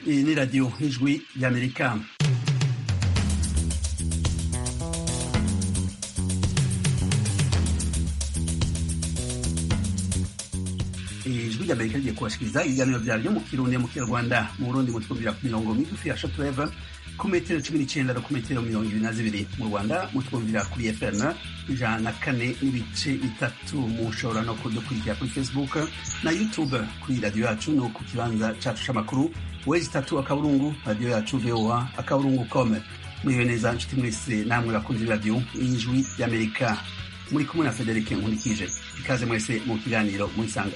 Iyi ni radiyo ijwi ry'amerika ijwi ry'amerika rigiye kubashikiriza ibiganiro vyaryo mu kirundi mu kinyarwanda mu burundi mutwumvira ku mirongo migufi ya shortwave ku metero cumi n'icenda no ku metero mirongo ibiri na zibiri mu rwanda mutwumvira kuri fm ijana na kane n'ibice bitatu mushobora no kudukurikira kuri facebook na youtube kuri radiyo yacu no ku kibanza cacu c'amakuru wezi itatu akaburungu radiyo yacu voa akaburungu com muriwe neza nshuti mwese namwe bakunzi b'iradiyo y'ijwi ry'amerika muri kumwe na federike nkurikije ikaze mwese mu kiganiro murisanga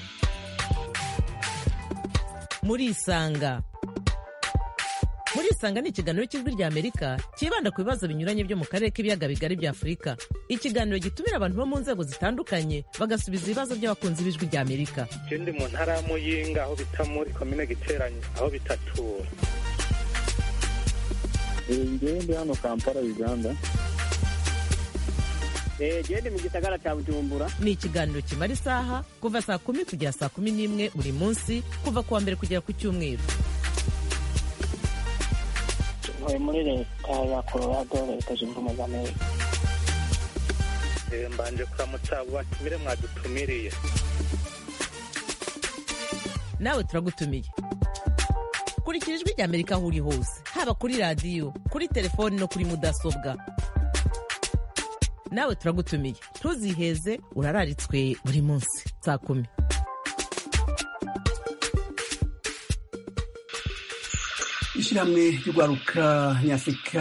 murisanga murisanga ni ikiganiro cy'ijwi rya amerika cyibanda ku bibazo binyuranye byo mu karere k'ibiyaga bigari bya afurika ikiganiro gitumira abantu bo mu nzego zitandukanye bagasubiza ibibazo by'abakunzi b'ijwi rya amerika ndi mu ntara ya muyinga aho bita muri komine giteranye aho bitatura ngewe ndi hano kampala uganda gende mu gisagara cya bujumbura ni ikiganiro kimara isaha kuva saa kumi kugera saa kumi n'imwe buri munsi kuva ku wa mbere kugera ku cyumweru ntuye muri leta ya colorado leta zunze ubumwe za amerika mbanje kuramutsa abo batumire mwadutumiriye nawe turagutumiye kurikira ijwi rya amerika aho uri hose haba kuri radiyo kuri telefoni no kuri mudasobwa nawe turagutumiye ntuziheze urararitswe buri munsi saa kumi ishyirahamwe ry'urwaruka nyafurika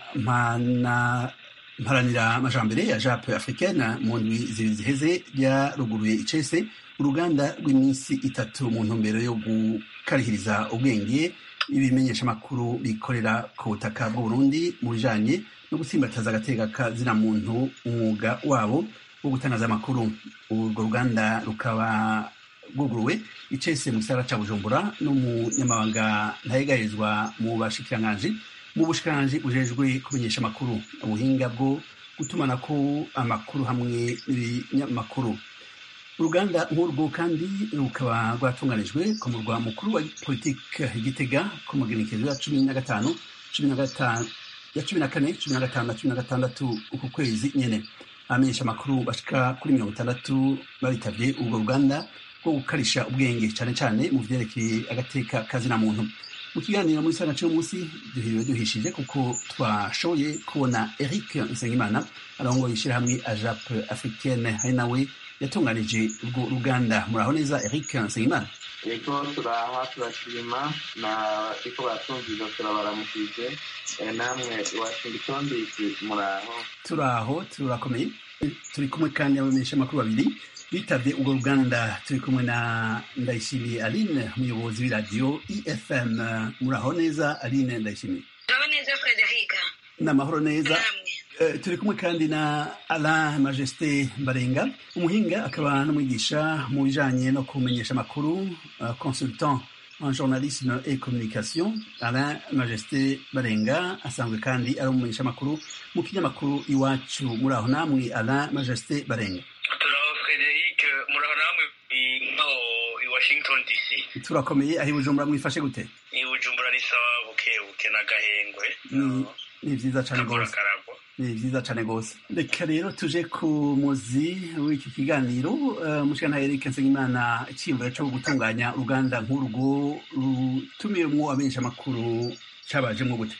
mpana mparanira amajambere ya jape africaine mu ndwi zibiri ziheze ryaruguruye icese uruganda rw'iminsi itatu mu ntumbero yo gukarihiriza ubwenge ibimenyeshamakuru bikorera ku butaka bw'uburundi mu bijanye no gutsimbataza agateka kazina muntu umwuga wabo wo gutangaza amakuru urwo ruganda rukaba rwuguruwe icese mu gisagara ca bujumbura n'umunyamabanga ntayegarizwa mu bashikiranganji mu bushikiranganji bujejwe kumenyesha amakuru ubuhinga bwo gutumanako amakuru hamwe n'ibinyamakuru uruganda nk'urwo kandi rukaba rwatunganijwe ku murwa mukuru wa politike igitega ku magenekezo ya cumi na gatanu cumi na gatanu ya cumi na kane cumi na gatanu na cumi na gatandatu uku kwezi nyene abamenyesha amakuru bashika kuri mirongo itandatu babitavye urwo ruganda rwo gukarisha ubwenge cane cane mu vyerekeye agateka kazina muntu mu kiganiro muri sana c'uyu munsi duhiriwe duhishije kuko twashoboye kubona eric nsengimana arongoye ishirahamwe ajap africaine hari nawe yatunganije urwo ruganda muraho neza eric nsengimana ego turaha turashima na iko batumviza turabaramukije namwe washington dc muraho turaho turakomeye turi kumwe kandi abamenyesha amakuru babiri bitavye urwo ruganda turi kumwe na ndayishimiye aline umuyobozi w'iradiyo efm muraho neza aline ndayishimiye muraho neza frederica n'amahoro neza namwe turi kumwe kandi na alain majesté mbarenga umuhinga akaba n'umwigisha mu bijanye no kumenyesha amakuru uh, consultant en journalisme et communication alain majesté barenga asanzwe kandi ari umumenyesha amakuru mu kinyamakuru iwacu muri aho namwe alain majesté barenga turaho frederic muraho namwe nkaho i washington dc turakomeye aho i bujumbura mwifashe gute i bujumbura ni sawa buke buke n'agahengwe Ni- ni vyiza cane kavura gose karagwa ni vyiza cane gose reka rero tuje ku muzi w'iki kiganiro uh, mushikana Eric Nsengimana iciyumviro co gutunganya uruganda nk'urwo rutumiyemwo abamenyesha amakuru cabajemwo gute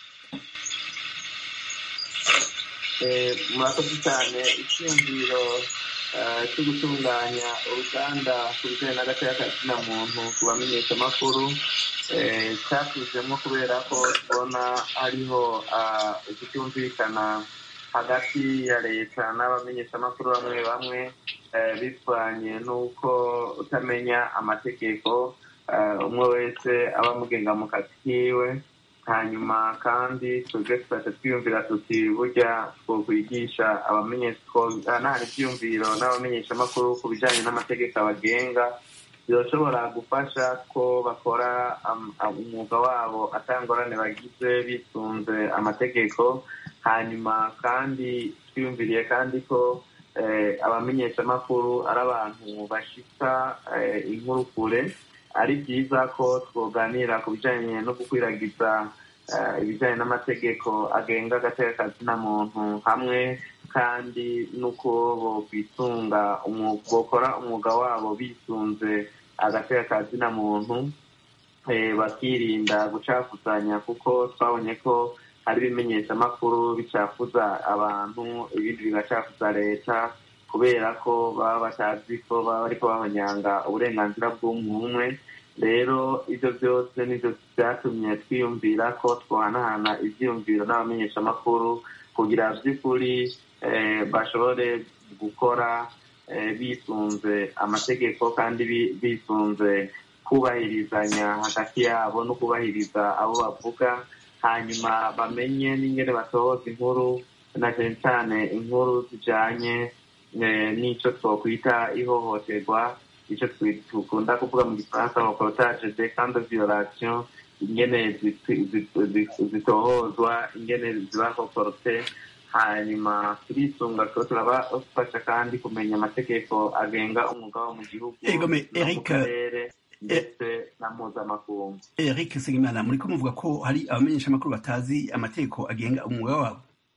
Eh, murakoze cyane icyumviro eh, cyo gutunganya uruganda ku bijyanye n'agateka kazina muntu ku bamenyeshamakuru eh, cyatuzemo kubera ko tubona hariho ah, ukutumvikana hagati ya leta n'abamenyeshamakuru bamwe bamwe eh, bivanye n'uko utamenya amategeko eh, umwe wese aba amugenga mu kazi kiwe hanyuma kandi twebwe tukaca twiyumvira tuti burya twokwigisha abamenyeshanahana ibyiyumviro n'abamenyeshamakuru ku bijyanye n'amategeko abagenga birashobora gufasha ko bakora am- am- umwuga wabo atangorane bagize bisunze amategeko hanyuma kandi twiyumviriye kandi ko eh, abamenyeshamakuru ari abantu bashika eh, inkuru kure ari byiza ko twoganira ku bijyanye no gukwiragiza ibijyanye n'amategeko agenga agateka kazina muntu hamwe kandi n'uko bokwitunga bokora umwuga wabo bisunze agateka kazina muntu bakirinda gucafuzanya kuko twabonye ko hari ibimenyeshamakuru bicafuza abantu ibindi bigacafuza leta kubera ko baba batazi ko baba bariko bahonyanga uburenganzira bw'umwe rero ibyo byose nibyo byatumye twiyumvira ko twohanahana ivyiyumviro n'abamenyeshamakuru kugira vy'ukuri bashobore gukora bisunze amategeko kandi bisunze kubahirizanya hagati yabo no kubahiriza abo bavuga hanyuma bamenye n'ingene basohoza inkuru na cyane cyane inkuru zijanye n'icyo twokwita ihohoterwa icyo dukunda kuvuga mu gifaransa reportage de camp de violation ingene zitohozwa ingene ziba koporte hanyuma turisunga tuba turabafasha kandi kumenya amategeko agenga umwuga wo mu gihugu no mu karere ndetse na mpuzamakungu eric segimana muri ko muvuga ko hari abamenyeshamakuru batazi amategeko agenga umwuga wabo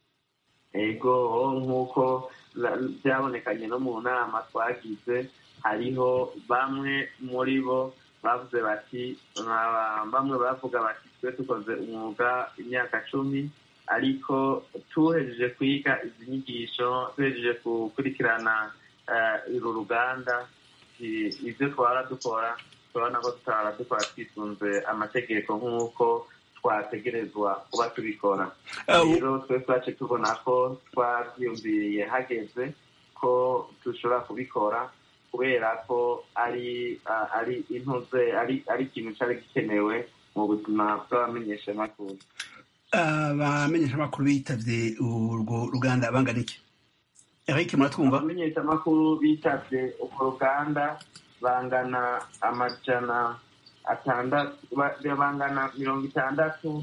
ego nk'uko byabonekanye no mu nama twagize hariho bamwe muri bo bavuze bati bamwe bavuga bati twe dukoze umwuga imyaka cumi ariko tuhejeje kwiga izi nyigisho tuhejeje gukurikirana uru ruganda ibyo twara dukora turabona ko tutara dukora twisunze amategeko nk'uko twategerezwa kuba tubikora rero twe twace tubona ko twabyiyumviriye hageze ko dushobora kubikora kubera ko ari ari intuze ari ari ikintu cyari gikenewe mu buzima bw'abamenyeshamakuru abamenyeshamakuru bitavye urwo ruganda bangana iki eric muratwumva abamenyeshamakuru bitavye urwo ruganda bangana amajana atandatu bangana mirongo itandatu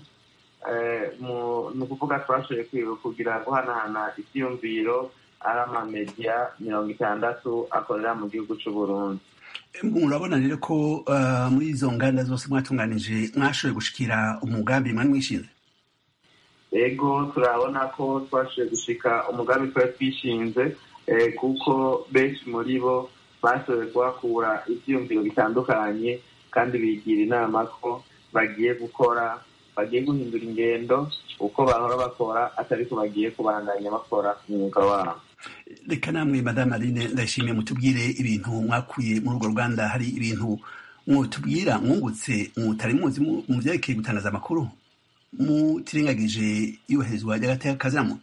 ni ukuvuga twashoboye kugira guhanahana ibyiyumviro ari amamediya mirongo itandatu akorera mu gihugu cy'u Burundi murabona rero ko muri izo nganda zose mwatunganije mwashoboye gushikira umugambi mwari mwishinze ego turabona ko twashoboye gushika umugambi twari twishinze kuko benshi muri bo bashoboye kuhakura ibyiyumviro bitandukanye kandi bigira inama ko bagiye gukora bagiye guhindura ingendo uko bahora bakora atari ko bagiye kubandanya bakora umwuga wabo reka namwe madame aline ndayishimiye mutubwire ibintu mwakuye muri urwo ruganda hari ibintu mwotubwira mwungutse mutari muzi mu byerekeye gutangaza amakuru mutirengagije iyubahirizwa ry'agateka kazamo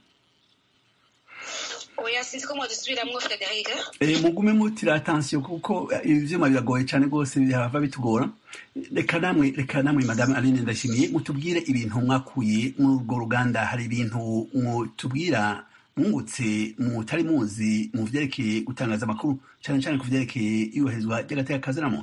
oya sinzi ko mwadusubiramo frederic mugume mutira atansiyo kuko ivyuma biragoye cyane rwose bihava bitugora reka namwe reka namwe madame aline ndashimiye mutubwire ibintu mwakuye muri urwo ruganda hari ibintu mutubwira mwungutse mutari muzi mu vyerekeye gutangaza amakuru cyane cyane ku vyerekeye iyubahirizwa ry'agateka kaziramo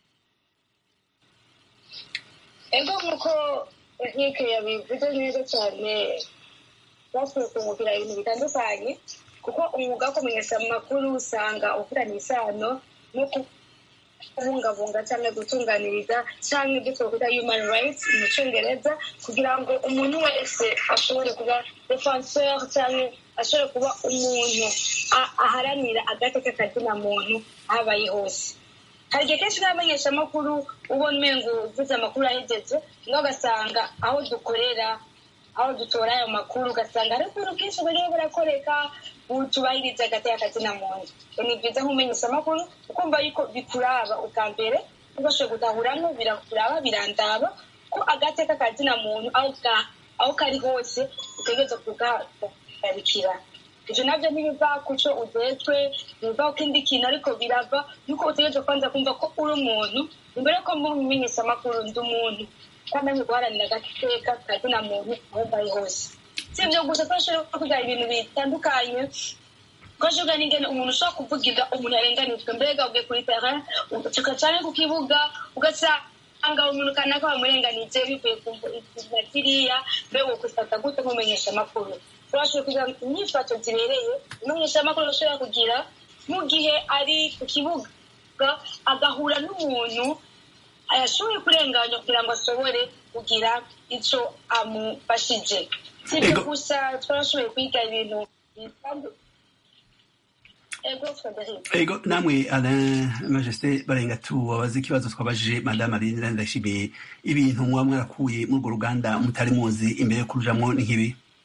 ego nk'uko eric yabivuze neza cyane basuye kumubwira ibintu bitandukanye kuko umwuga wo kumenyesha amakuru usanga ufitanye isano no kubungabunga cyangwa gutunganiriza cyangwa ibyo twakwita human rights mu cyongereza kugira ngo umuntu wese ashobore kuba defenseur cyangwa ashobore kuba umuntu aharanira agateka kazina muntu aho abaye hose hari igihe kenshi n'abamenyeshamakuru ubona umengo uvuze amakuru ahegeje no ugasanga aho dukorera aho dutora ayo makuru ugasanga hari utuntu bwinshi buriho burakoreka tubahiriza agateka kazina muntu ni byiza nk'umenyesha amakuru ukumva yuko bikuraba ubwa mbere ubashoboye gutahuramwo birakuraba birandaba ko agateka kazina muntu aho kari hose utegereza kugarikira ibyo nabyo ntibiva ku cyo ujejwe biva ku kindi kintu ariko birava yuko utegereza kwanza kumva ko uri umuntu imbere yuko mumenyesha amakuru ndi umuntu kandi ari guharanira agateka kazina muntu aho bari hose si ibyo gusa twashobora kuvuga ibintu bitandukanye twashobora n'ingene umuntu ushobora kuvugira umuntu yarenganijwe mbega ugiye kuri terrain ugacuka cyane ku kibuga ugasanga umuntu kanaka bamurenganije bivuye ku izina kiriya mbega ukufata gute nk'umenyesha amakuru turashobora kugira imyifato zibereye umenyesha amakuru ashobora kugira mu gihe ari ku kibuga agahura n'umuntu ayashoboye kurenganya kugira ngo ashobore kugira icyo amufashije si ibyo Ego. gusa twarashoboye kwiga ibintu bitandu- ego frederic ego namwe alain majesté barenga tubabaze ikibazo twabajije madame aline ndashimiye ibintu muba mwarakuye muri urwo ruganda mutari muzi imbere yo kurujamwo ni nk'ibi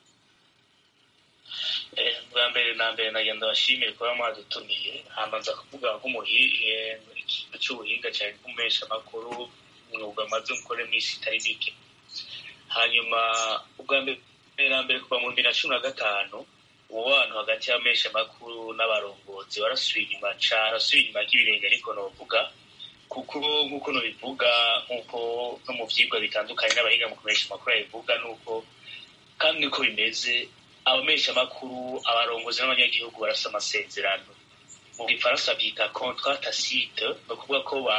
Eh, bwa mbere na mbere nagenda bashimiye kuba mwadutumiye hamanza kuvuga nk'umuhihe ikintu cy'ubuhinga cyane nk'umuhesha amakuru umwuga maze mukore minsi itari mike hanyuma ubwa mbere na mbere kuva mu bibiri na cumi na gatanu umubano hagati y'amesha amakuru n'abarongozi warasubiye inyuma cane arasubiye inyuma ry'ibirenge ariko novuga kuko nk'uko nubivuga nk'uko no mu vyigwa bitandukanye n'abahinga mu kumesha amakuru babivuga nuko kandi niko bimeze abamesha amakuru abarongozi n'abanyagihugu barasa amasezerano mu gifaransa byita contrat tacite ni ukuvuga ko ba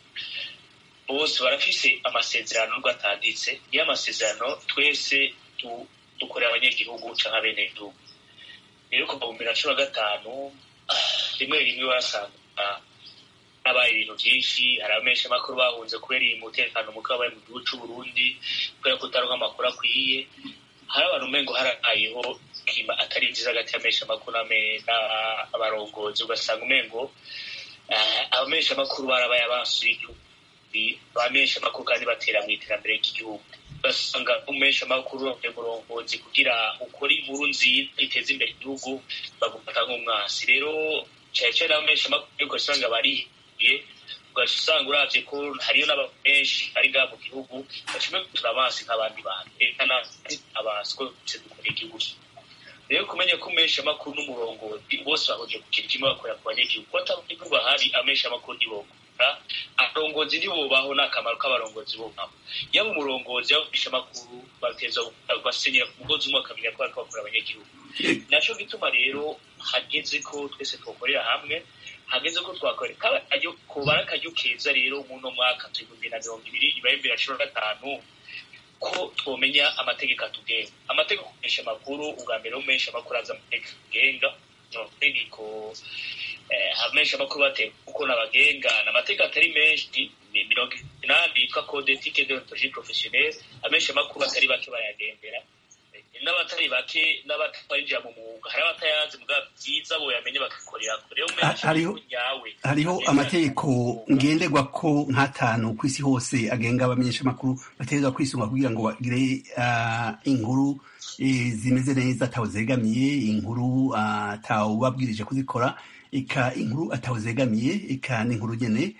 bose barafise amasezerano nubwo atanditse niyo amasezerano twese tu- dukorera abanyagihugu canke abenegihugu rero kuva mu bibiri na cumi na gatanu rimwe rimwe wasanga habaye ibintu byinshi hari abamesha amakuru bahunze kubera iyi mutekano muke wabaye mu gihugu c'uburundi kubera kutaronka amakuru akwiye hari abantu umengo harabayeho klima atari nziza hagati y'amesha amakuru n'ame- n'abarongozi ugasanga umengo eh, abamesha amakuru barabaye abasuye igihugu bamesha amakuru kandi batera mu iterambere ry'igihugu ugasanga umesha amakuru umurongozi kugira ukore inkuru nziza iteza imbere igihugu bagufata nk'umwasi rero cyane cyane abamesha amakuru ariko usanga barihiye ugaca usanga uravye ko hariyo n'abantu benshi ari ngaha mu gihugu bacime turabansi nk'abandi bantu eka abansi ko twese dukorera igihugu rero kumenya ko umesha amakuru n'umurongozi bose bahuriye ku kintu kimwe bakorera ku banyagihugu ko atabanyagihugu bahari amesha amakuru ntibokora abarongozi ntibubaho n'akamaro k'abarongozi bubaho yaba umurongozi yaba umesha amakuru bateza basenyera ku mugozi umwe bakamenya ko bariko bakorera abanyagihugu naco gituma rero hageze ko twese twokorera hamwe hageze ko twakorera kaba akaryo kubara akaryo keza rero muno mwaka turi na mirongo ibiri nyuma y'ibiri na cumi na gatanu ko twomenya amategeko atugenga amategeko kumenyesha amakuru ubwa mbere wo kumenyesha amakuru aza amategeko agenga amategeko abamenyesha amakuru bateye kuko nabagenga ni amategeko atari menshi ni mirongo inani yitwa code ethique deontologie professionnelle amenyesha amakuru atari bake bayagendera n'abatari bake n'abatarinjira mu mwuga hari abatayazi mbwa byiza boyamenye bagakorera kure hariho hariho amategeko ngenderwa ko nk'atanu ku isi hose agenga abamenyesha amakuru bategerezwa kwisunga kugira ngo bagire inkuru zimeze neza atawuzegamiye inkuru atawubabwirije kuzikora ika inkuru atawuzegamiye ika n'inkuru nyene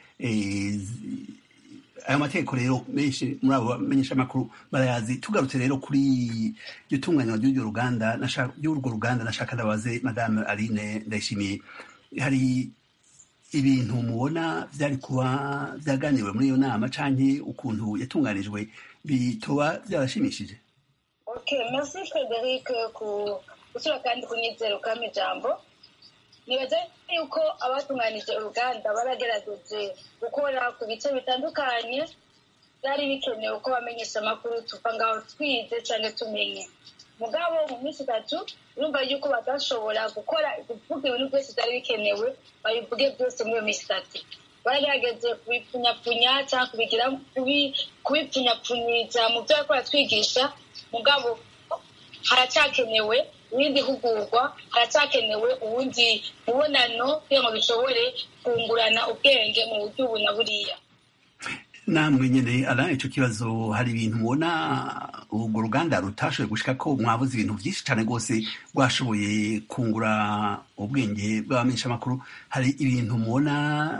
ayo mategeko rero menshi muri abo bamenyesha amakuru barayazi tugarutse rero kuri iryo tunganywa ry'urwo ruganda ry'urwo ruganda nashaka ndabaze madame aline ndayishimiye hari ibintu mubona byari kuba byaganiwe muri iyo nama canke ukuntu yatunganijwe bitoba byarashimishije okay merci frederic ku gusura kandi kunyizera ukama ijambo nibaza yuko abatunganije uruganda baragerageje gukora ku bice bitandukanye byari bikenewe ko bamenyesha amakuru tuva ngaho twize cyangwa tumenye mugabo mu minsi itatu urumva yuko badashobora gukora kuvuga ibintu byose byari bikenewe babivuge byose muri iyo minsi itatu baragerageje kubipfunyapfunya cyangwa kubigira kubipfunyapfunyiriza mu byo bariko baratwigisha mugabo haracyakenewe ibindi hugurwa haracyakenewe ubundi mubonano kugira ngo bishobore kungurana ubwenge mu buryo ubu na buriya namwe nyene ala ico kibazo hari ibintu mubona urwo ruganda rutashoboye gushika ko mwabuze ibintu vyinshi cane rwose rwashoboye kungura ubwenge bw'abamenyesha amakuru hari ibintu mubona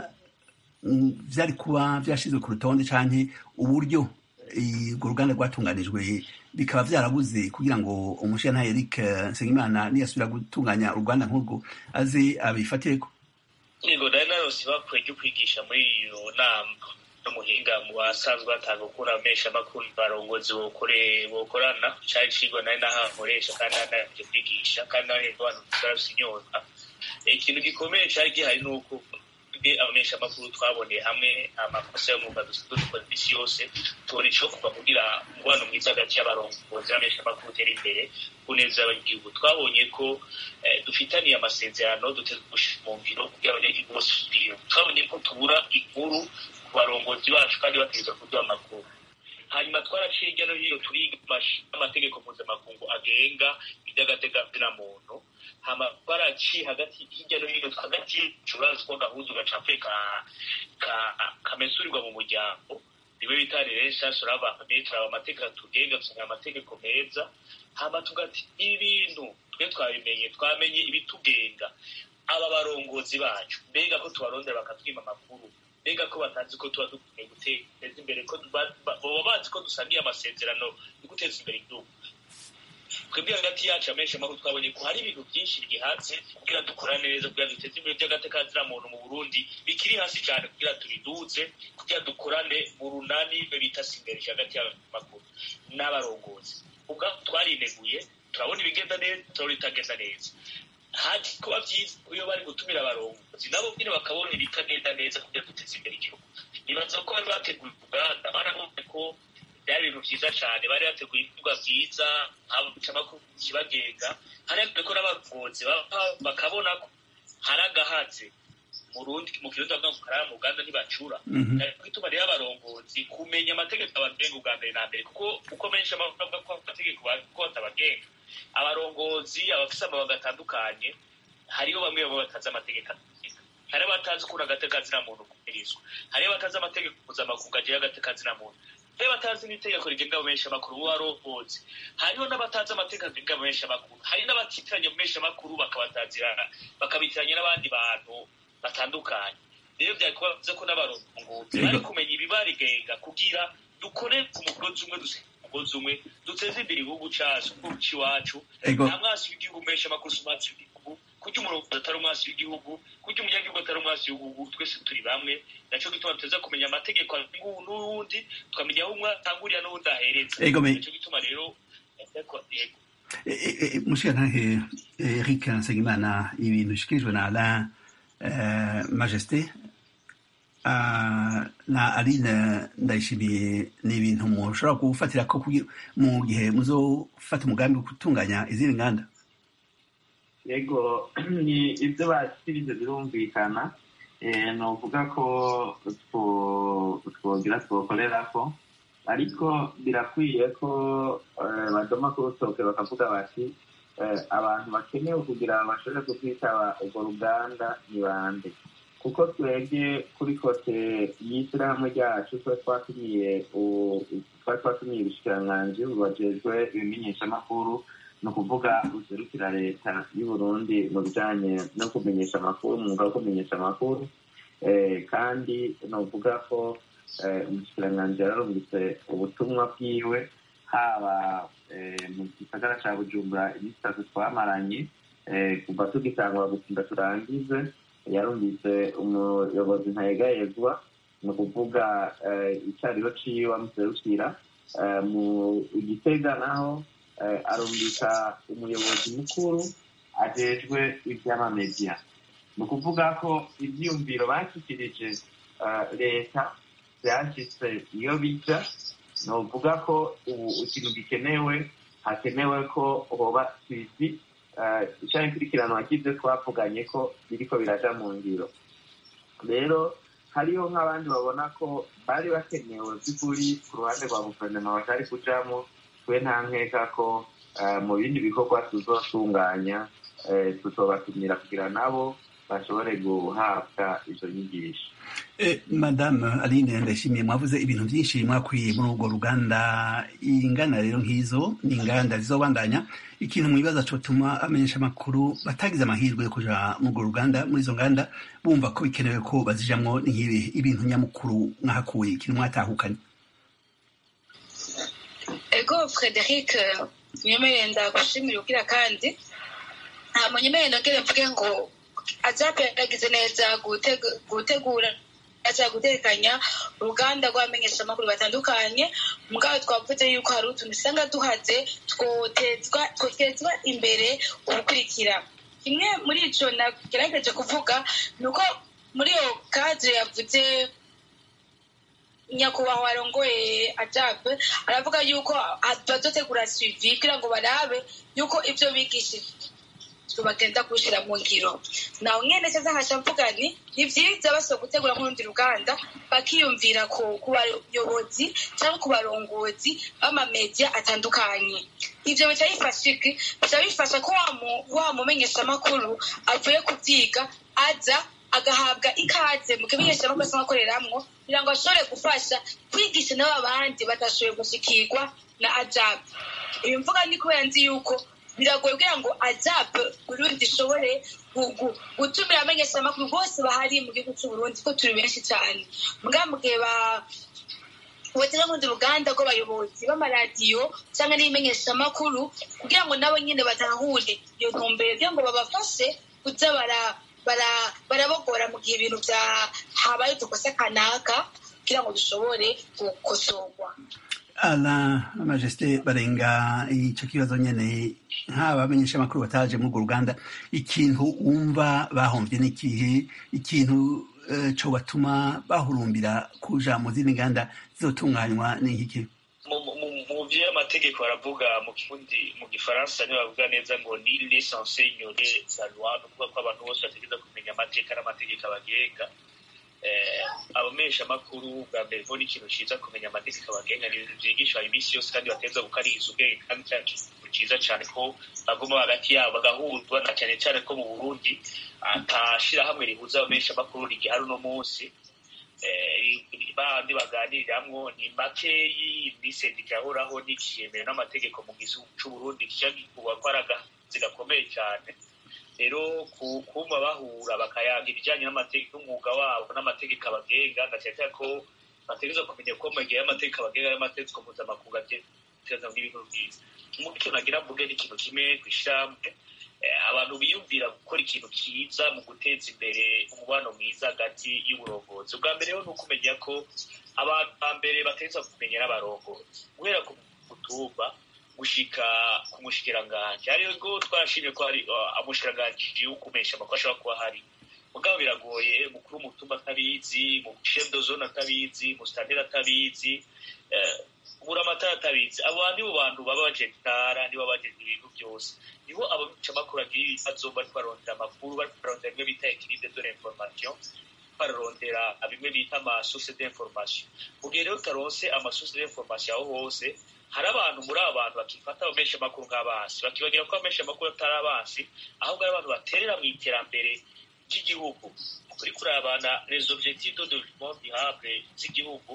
vyari kuba vyashizwe ku rutonde canke uburyo urwo ruganda rwatunganijwe bikaba vyarabuze kugira ngo umushyirantare Eric Nsengimana niyasubira gutunganya uruganda nk'urwo aze abifatireko yego nari narose bakwiye ryo kwigisha muri iyo nama n'umuhinga mu basanzwe batanga ukura amesha amakuru barongozi bokorana cari cigwa nari nahankoresha kandi nanaje kwigisha kandi n'abantu barafise inyota ikintu gikomeye cari gihari ni uko abamenyesha amakuru twaboneye hamwe amakosa y'umwuga dusanzwe dukora imisi yose tubona ico kuva kugira umubano mwiza hagati y'abarongozi n'abamenyesha amakuru utera imbere ku neza y'abanyagihugu twabonye ko dufitaniye amasezerano duteze gushira mu ngiro kugira abanyagihugu bose twabonye ko tubura inkuru ku barongozi bacu kandi bategereza kuduha amakuru hanyuma twaraciye hirya no hino turiga amategeko mpuzamakungu agenga iby'agateganyo muntu hama twaraciye hagati hirya no hino hagati y'ikibazo ko gahuza agacape kamesurirwa mu muryango niwe bita relation urabamenye turaba amategeko atugenga dusanga amategeko meza hama tugati ibintu twe twabimenye twamenye ibitugenga aba barongozi bacu mbega ko tubarondera bakatwima amakuru mbega ko batazi ko tuba dukwiye guteza imbere ko baba bazi ko dusangiye amasezerano yo guteza imbere igihugu twebwe hagati yacu amenshi amakuru twabonye ko hari ibintu byinshi bigihatse kugira dukora neza kugira duteze imbere by'agatekazira muntu mu burundi bikiri hasi cyane kugira tubiduze kugira dukorane mu runani bita simberisha hagati y'amakuru n'abarongozi ubwabo twarineguye turabona ibigenda neza turabona ibitagenda neza haje kuba byiza iyo bari gutumira abarongozi nabo nyine bakabona ibitagenda neza kugira duteze imbere igihugu nibaza ko bari bateguye uruganda barabonye ko byari ibintu byiza cyane bari bateguye ibikorwa byiza haba amakuru kibagenga hari ko n'abarongozi bakabona ko hari agahatse mu rundi mu kirundi bavuga ngo karara mu uganda ntibacura ariko ituma rero abarongozi kumenya amategeko abagenga ubwa mbere na mbere kuko uko menshi avuga ko amategeko ko batabagenga abarongozi abafise amabanga atandukanye hariho bamwe bamwe batazi amategeko hari abatazi ukuntu agatekazina muntu kubirizwa hari abatazi amategeko mpuzamakungu agiye agatekazina muntu hari abatazi n'itegeko rigenga abamenyesha amakuru mu barongozi hariho n'abatazi amategeko agenga abamenyesha amakuru hari n'abatitiranya abamenyesha amakuru bakabatazirana bakabitiranya n'abandi bantu batandukanye rero byari kuba byiza ko n'abarongozi bari kumenya ibibarigenga kugira dukore ku mugozi umwe dusenge umugozi umwe duteze imbere igihugu cyacu cy'iwacu nta mwasi w'igihugu menshi amakuru si umwasi w'igihugu kurya umurongo atari umwasi w'igihugu kurya umunyagihugu atari umwasi w'igihugu twese turi bamwe nacyo gituma tuza kumenya amategeko n'uwundi tukamenya aho umwe atangurira n'uwundi ahereza nacyo gituma rero mushikantahe eric nsengimana ibintu bishikirijwe na alain majesté na aline ndayishimiye ni ibintu mushobora gufatira ko mu gihe muzofata umugambi wo gutunganya izindi nganda yego ni ibyo bashyikirije birumvikana ni ukuvuga ko twogira twokorera ko ariko birakwiye ko badoma ku rutoke bakavuga bati abantu bakenewe kugira ngo bashobore kutwitaba urwo ruganda ni bande kuko twebwe kuri kote y'ishyirahamwe ryacu tuba twatumiye twari twatumiye ubushikiranganji bubajejwe ibimenyeshamakuru ni ukuvuga buserukira leta y'u Burundi mu bijanye no kumenyesha amakuru umwuga wo kumenyesha amakuru kandi ni ukuvuga ko umushikiranganji yararungitse ubutumwa bwiwe haba mu gisagara ca bujumbura iminsi itatu twamaranye kuva tugitangura gutinda turangize yarumvise umuyobozi ntayegayezwa ni ukuvuga icyariho ciwe amuserukira mu igitega naho arumvika umuyobozi mukuru ajejwe ivy'amamediya ni ukuvuga ko ivyiyumviro bashyikirije leta vyashitse iyo bija ni ukuvuga ko ubu ikintu gikenewe hakenewe ko hoba twisi icyaha ikurikiranwa cy'ibyo twavuganye ko biriko biraja mu ngiro rero hariho nk'abandi babona ko bari bakenewe by'ukuri ku ruhande rwa guverinoma batari kujamo twe nta nkeka ko mu bindi bikorwa tuzotunganya tuzobatumira kugira nabo bashobore guhabwa izo nyigisho madame aline ndashimiye mwavuze ibintu byinshi mwakwiye muri urwo ruganda ingana rero nk'izo ni inganda zizobandanya ikintu mwibaza cotuma amenyesha amakuru batagize amahirwe yo kuja muri urwo ruganda muri izo nganda bumva ko bikenewe ko bazijamwo ni nk'ibi ibintu nyamukuru mwahakuye ikintu mwatahukanye ego frederic nyemereye ndagushimira ugira kandi nta munyemereye nongere mvuge ngo azape yagize neza gutegura aza gutekanya uruganda rw'abamenyeshamakuru batandukanye mugabo twavuze yuko hari utuntu usanga duhaze twotezwa imbere ubukurikira kimwe muri ico nagerageje kuvuga ni uko muri iyo kadire yavuze nyakubahwa arongoye ajabe aravuga yuko bazotegura suivi kugira ngo barabe yuko ivyo bigishije bagenda kuwushyira mu ngiro nawe nyene cyaza nkaca mvuga nti ni vyiza basaba gutegura nk'urundi ruganda bakiyumvira ku ku bayobozi cyangwa ku barongozi b'amamedia atandukanye ivyo bica bifasha iki bica bifasha ko wa mu- wa mumenyeshamakuru avuye kuvyiga aza agahabwa ikaze mu kimenyeshamakuru asanzwe akoreramwo kugira ngo ashobore gufasha kwigisha n'abo abandi batashoboye gushikirwa na ajab ibi mvuga ni kubera nzi yuko biragoye kugira ngo ajab burundi ishobore gu- gu- gutumira abamenyeshamakuru bose bahari mu gihugu c'uburundi ko turi benshi cyane mbwa mu gihe ba batera nk'urundi ruganda rw'abayobozi b'amaradiyo cyangwa n'ibimenyeshamakuru kugira ngo nabo nyine batahure iyo ntumbero kugira ngo babafashe kuza bara bara- barabogora mu gihe ibintu bya habaye udukosa kanaka kugira ngo bishobore gukosorwa ala majesite barenga icyo kibazo nyene nk'aba bamenyeshamakuru bataje muri urwo ruganda ikintu wumva bahombye n'ikihe ikintu eh, co batuma bahurumbira kuja mu zindi nganda zizotunganywa n'iki mu- mu- mu- mu byo amategeko baravuga mu kirundi mu gifaransa niyo bavuga neza ngo ni lesanse inyore la loi ni ukuvuga ko abantu bose bategereza kumenya amateka n'amategeko abagenga eh, abamenyeshamakuru bwa mbere bo ni ikintu ciza kumenya amategeko abagenga ni ibintu vyigishwa iminsi yose kandi bateza gukariza ubwenge kandi cya kintu ciza cane ko baguma hagati yabo bagahuzwa na cane cane ko mu burundi atashirahamwe rihuza abamenyeshamakuru rigihari uno munsi eh, bandi baganiriramwo ni makeyi ni sendika yahoraho n'ikiyemero n'amategeko mu gihugu c'uburundi kica gikuba ko ari agazi gakomeye cyane rero ku- kuma bahura bakayaga ibijyanye n'amategeko n'umwuga wabo n'amategeko abagenga ndakeka ko bategereza kumenya ko mu gihe y'amategeko abagenga y'amategeko mpuzamakungu ategereza n'ibintu byiza mu cyo nagira mvuge ni ikintu kimwe ku ishyirahamwe eh, abantu biyumvira gukora ikintu cyiza mu guteza imbere umubano mwiza hagati y'uburongozi ubwa mbere rero ni ukumenya ko abantu ba mbere bategereza kumenya n'abarongozi guhera ku mutumba gushika ku mushikiranganji hariyo ngo twarashimye ko hari uh, umushikiranganji w'ukumesha amakuru ashobora kuba hari mugabo biragoye mukuru w'umutumba atabizi mu chef de zone atabizi mu stanteri atabizi eh, buramatara atabizi abo nibo bantu baba bajejwe intara nibo bajejwe ibintu byose niho abacamakuru agira ibibazo bariko barondera amakuru bariko barondera bimwe bita equilibre de l'information bararondera bimwe bita amasource d'information mu gihe rero utaronse amasource d'information aho hose hari abantu muri aba bantu bakifata abamenyesha amakuru nk'abansi bakibagira ko abamenyesha amakuru atari abansi ahubwo ari abantu baterera mu iterambere ry'igihugu kuri kurabana les objectifs de développement durable z'igihugu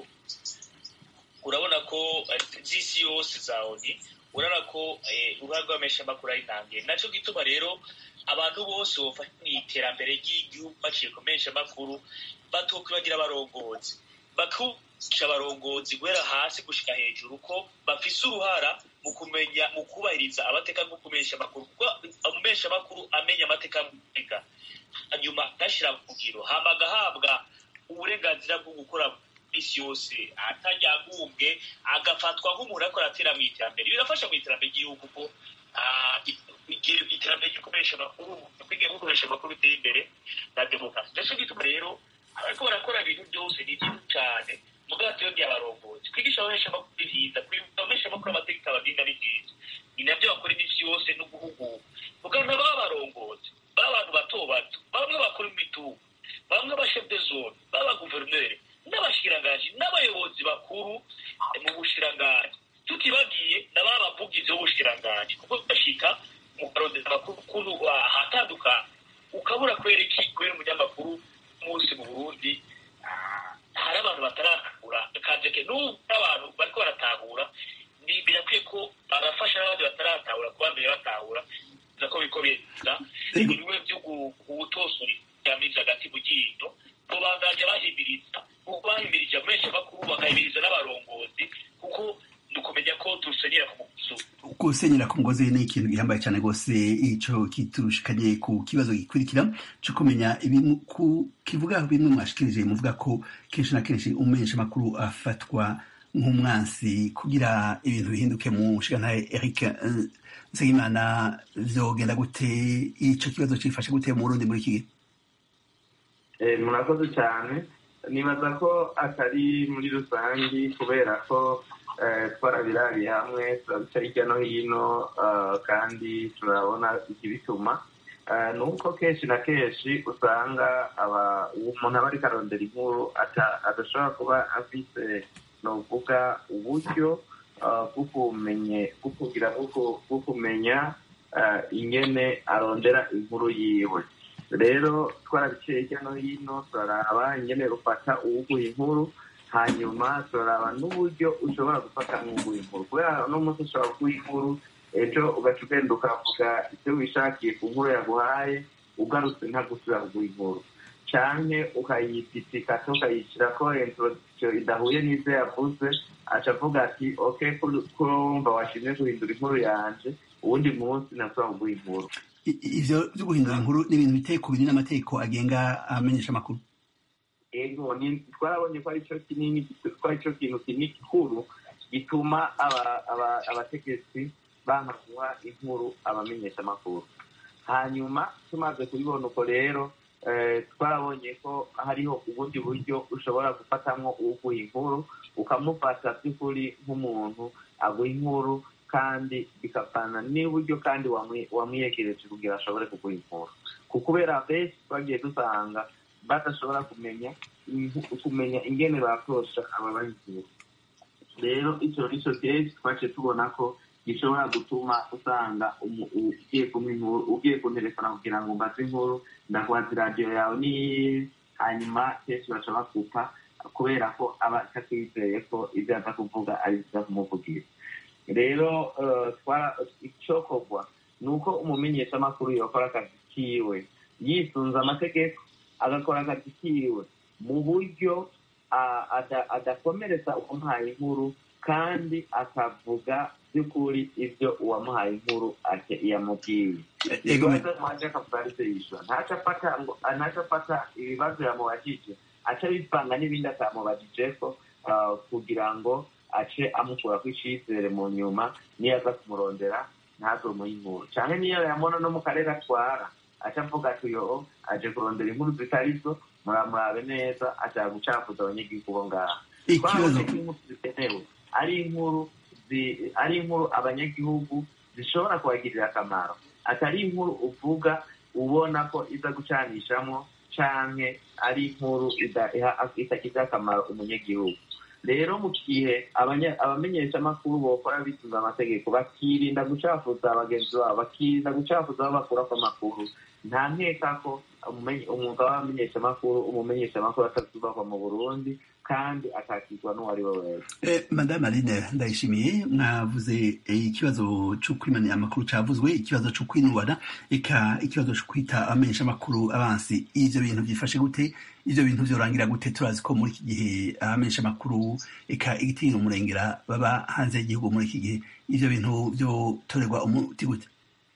urabona ko eh, z'isi yose za oni urabona ko eh, uruhare rw'abamenyeshamakuru ari ntangiye naco gituma rero abantu bose bofasha mu iterambere ry'igihugu baciye ku menyeshamakuru batokwibagira abarongozi bakusha abarongozi guhera hasi gushika hejuru ko bafise uruhara mu kumenya mu kubahiriza amateka nko kumenyesha amakuru kuko umumenyesha amakuru amenya amateka y'amateka hanyuma agashyira mu ngiro hama agahabwa uburenganzira bwo gukora isi yose atajyagumbwe agafatwa nk'umuntu ariko aratera mu iterambere birafasha mu iterambere ry'igihugu ko ah, igihe iterambere ry'ukoresha amakuru kwiga gukoresha amakuru biteye imbere na demokarasi ndetse gituma rero ariko barakora ibintu byose ni byiza cyane mugabo tuyongeye abarongozi kwigisha abamenyesha amakuru ni byiza abamenyesha amakuru amategeko abagenga ni byiza ni nabyo bakora iminsi yose no guhugura mugabo ntibaba abarongozi baba abantu bato bato bamwe bakora imitungo bamwe abashef de zone baba guverineri n'abashikiranganji n'abayobozi bakuru eh, mu bushikiranganji tutibagiye na ba bavugizi b'ubushikiranganji kuko bashika mu karondeza amakuru kunu ahatandukanye ukabura kubera iki kubera umunyamakuru munsi mu burundi ah, hari abantu bataratahura kajeke n'ubu abantu bariko baratahura ni birakwiye ko barafasha n'abandi bataratahura kuba mbere batahura biza ko biko biza Ego. bimwe byo gutosora ibyamizi hagati mu ryinyo bo bazajya bahimiriza kuko bahimirije menshi bakuru bagahimiriza n'abarongozi kuko ni ukumenya ko dusenyera ku muguzi gusenyera ku mugozi ni ikintu gihambaye cyane rwose ico kiturushikanye ku kibazo gikurikira cyo kumenya ibintu ku kivuga bimwe mwashikirije muvuga ko kenshi na kenshi umumenyesha makuru afatwa nk'umwansi kugira ibintu bihinduke mu nshingantahe Eric eh, Nsengimana vyogenda gute ico kibazo cifashe gute mu Burundi muri iki gihe Eh, murakoze cyane nibaza ko atari muri rusange kubera ko eh, twarabirariye hamwe turabica hirya no hino eh, kandi turabona ikibituma eh, ni uko kenshi na kenshi usanga aba- umuntu aba ariko arondera inkuru ata- adashobora kuba afise novuga uburyo eh, bwo kumenye bwo kugira bwo ku- bwo kumenya eh, ingene arondera inkuru yiwe rero twarabiciye hirya no hino turaraba ingene rufata uwuguha inkuru hanyuma turaraba n'uburyo ushobora gufata nk'uguha inkuru kubera uno munsi ushobora kuguha inkuru ejo ugaca ugenda ukavuga ibyo wishakiye ku nkuru yaguhaye ugarutse ntagusubira kuguha inkuru canke ukayipitikata ukayishyirako introduction idahuye n'ivyo yavuze aca avuga ati ok kurumva washimye guhindura inkuru yanje uwundi munsi nasubira kuguha inkuru I- i- ivyo vyo guhindura inkuru ni ibintu biteye ku biri n'amategeko agenga amenyesha amakuru ego ni twarabonye ko aricyo kinini ko aricyo kintu kinini gikuru gituma aba- aba- abategetsi banka guha inkuru abamenyesha amakuru hanyuma tumaze kubibona uko rero eh, twarabonye ko hariho ubundi buryo ushobora gufatamwo uguha inkuru ukamufata by'ukuri nk'umuntu aguha inkuru kandi bikavana n'uburyo kandi wamwi- wamwiyegereje kugira ashobore kuguha inkuru ku kubera benshi twagiye dusanga badashobora kumenya ingu- kumenya ingene bakorosha ababaha inkuru rero icyo nicyo kenshi twaciye tubona ko gishobora gutuma usanga umu- u- ugiye kumpa inkuru ugiye kunterefona kugira ngo mbaze inkuru ndakubaza iradiyo yawe ni hanyuma kenshi baca bakupa kubera ko aba atakwizeye ko ibyo aza kuvuga ari byiza kumuvugira rero eh, twara- icokorwa ni uko umumenyeshamakuru yokora akazi kiwe yisunze amategeko agakora akazi kiwe mu buryo ah, ada- adakomeretsa uwamuhaye inkuru kandi akavuga by'ukuri ibyo uwamuhaye inkuru ate- yamubwiye Ego me- ibibazo mwaje akavuga aribyo yishyura ntaco afata ngo ntaco afata ibibazo yamubajije aca bivanga n'ibindi atamubajijeko ah, kugira ngo ace amukura ku icizere mu nyuma niyo aza kumurondera ntazumuhe inkuru canke niyo yamona no mu karere atwara aca avuga ati yo aje kurondera inkuru zitari zo muramurabe neza ashaka gucafuza abanyagihugu bo ngaha ikibazo twabonye ko inkuru zikenewe ari inkuru zi- ari inkuru abanyagihugu zishobora kubagirira akamaro atari inkuru uvuga ubona ko iza gucanishamo canke ari inkuru ida- iha- itagirira akamaro umunyagihugu rero mu gihe abanya- abamenyeshamakuru bokora bisunze amategeko bakirinda gucafuza bagenzi babo bakirinda gucafuza aho bakurako amakuru nta nkeka ko umumenye- umwuga w'abamenyeshamakuru umumenyeshamakuru atazubakwa mu burundi kandi akakirwa n'uwo ari we wese Eh, madame aline ndayishimiye mwavuze eh, ikibazo cyo kwimana amakuru cavuzwe ikibazo cyo kwinubana eka ikibazo cyo kwita abamenyesha amakuru abansi ivyo bintu byifashe gute ivyo bintu vyorangira gute turazi ko muri iki gihe abamenyesha amakuru eka igitinyiro umurengera baba hanze y'igihugu muri iki gihe ivyo bintu vyotorerwa umuti gute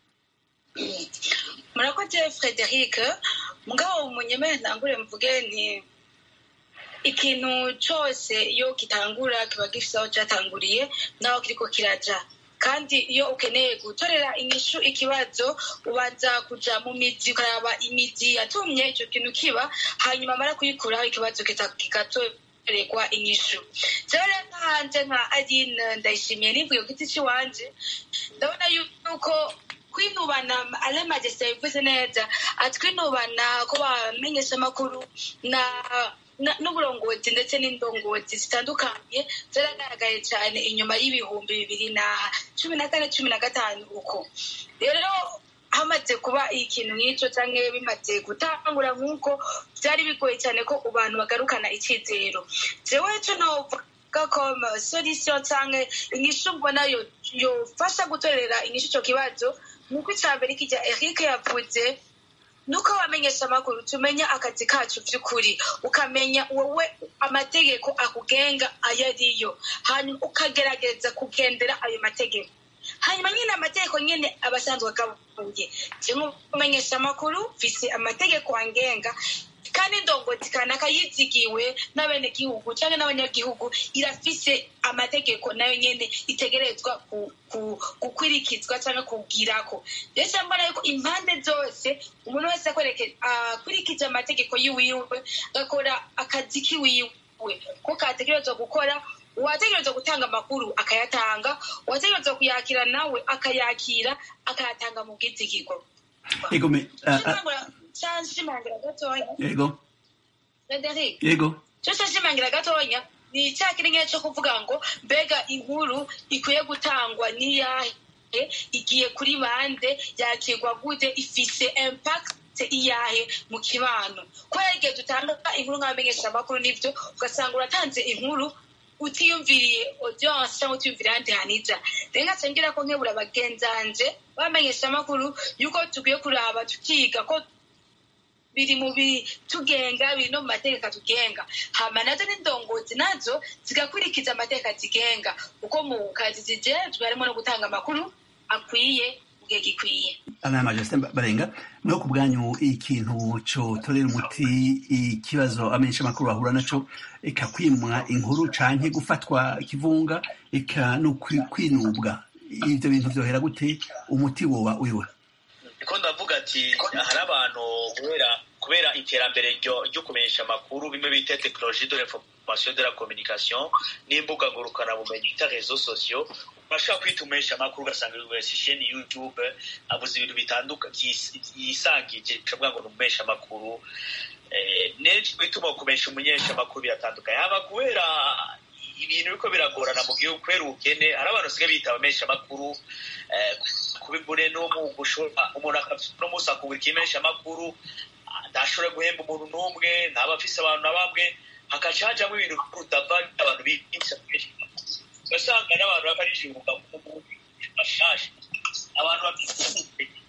murakoze frederic mugabo munyemere ntangure mvuge nti ikintu cyose iyo gitangura kiba gifite aho cyatanguriye n'aho kiriko kiraja kandi iyo ukeneye gutorera inyishu ikibazo ubanza kuja mu mizi ukaraba imizi yatumye icyo kintu kiba hanyuma amara kuyikuraho ikibazo kita- kigatorerwa inyishu jewe rero nk'ahanje nka aline ndayishimiye nivuye ku giti c'iwanje ndabona yuko kwinubana ale majesite yabivuze neza ati kwinubana ko bamenyesha amakuru na na- n'uburongozi ndetse n'indongozi zitandukanye zaragaragaye cyane inyuma y'ibihumbi bibiri na cumi na kane cumi na gatanu uko rero hamaze kuba ikintu nk'icyo cyangwa bimaze gutangura nk'uko byari bigoye cyane ko abantu bagarukana icyizero jewe cyo novuga ko solisiyo cyangwa inyishu mbona yo- yofasha gutorera inyishu icyo kibazo ni uko icya mbere kijya eric yavuze nuko abamenyesha amakuru tumenya akazi kacu by'ukuri ukamenya wowe amategeko akugenga ayo ariyo hanyuma ukagerageza kugendera ayo mategeko hanyuma nyine amategeko nyine aba asanzwe agabuye nk'umumenyesha amakuru mfise amategeko angenga kandi indongozi kanaka yizigiwe n'abenegihugu cyangwa n'abanyagihugu irafise amategeko nayo nyene itegerezwa ku- ku- gukurikizwa cyangwa kubwirako rero mbona yuko impande zose umuntu wese akwereke- akurikije amategeko yiwiwe agakora akazi kiwiwe ko kategerezwa gukora uwategerezwa gutanga amakuru akayatanga uwategerezwa kuyakira nawe akayakira akayatanga mu bwizigirwa yego me ah, ah, nshimangira gatoya yego frederic yego cyose nshimangira gatoya ni icyaha kiri nke cyo kuvuga ngo mbega inkuru ikwiye gutangwa n'iyahe igiye kuri bande yakirwa gute ifise impact iyahe mu kibano kubera igihe dutanga inkuru nk'abamenyeshamakuru n'ibyo ugasanga uratanze inkuru utiyumviriye audience cyangwa utiyumviriye ahandi hantu ija rero nkaca ngira ko nkebura bagenzanje bamenyeshamakuru yuko tukwiye kuraba tukiga ko biri mu bitugenga biri no mu mategeko atugenga hama nazo n'indongozi nazo zigakurikiza amategeko atugenga kuko mu kazi zijejwe harimo no gutanga amakuru akwiye mu gihe gikwiye ana majesté barenga no ku bwanyu ikintu cyo torera umuti ikibazo amenyesha amakuru bahura naco ikakwimwa inkuru canke gufatwa kivunga eka no kwi- kwinubwa ivyo bintu vyohera gute umuti woba uyiwe niko ndavuga ati hari abantu kubera kubera iterambere ryo ryo kumenyesha amakuru bimwe bita tekinoloji de l'information de la communication n'imbuga ngurukanabumenyi bita rezo sosiyo urashobora kwita umumenyesha amakuru ugasanga wese isheni youtube avuze ibintu bitandukanye yisangije ukavuga ngo ni umumenyesha amakuru Eh, nenshi bituma kumenyesha umumenyesha amakuru biratandukanye haba kubera ibintu biriko biragorana mu gihugu kubera ubukene hari abantu basigaye bita abamenyesha amakuru eh, kubibure no mu gushora umuntu akafite no musi akubura ikimenyesha amakuru ntashobora guhemba umuntu n'umwe ntaba afise abantu na bamwe hakaca hajamwo ibintu kudava abantu bigisha ugasanga n'abantu bakarishibuka mu bashasha abantu bafite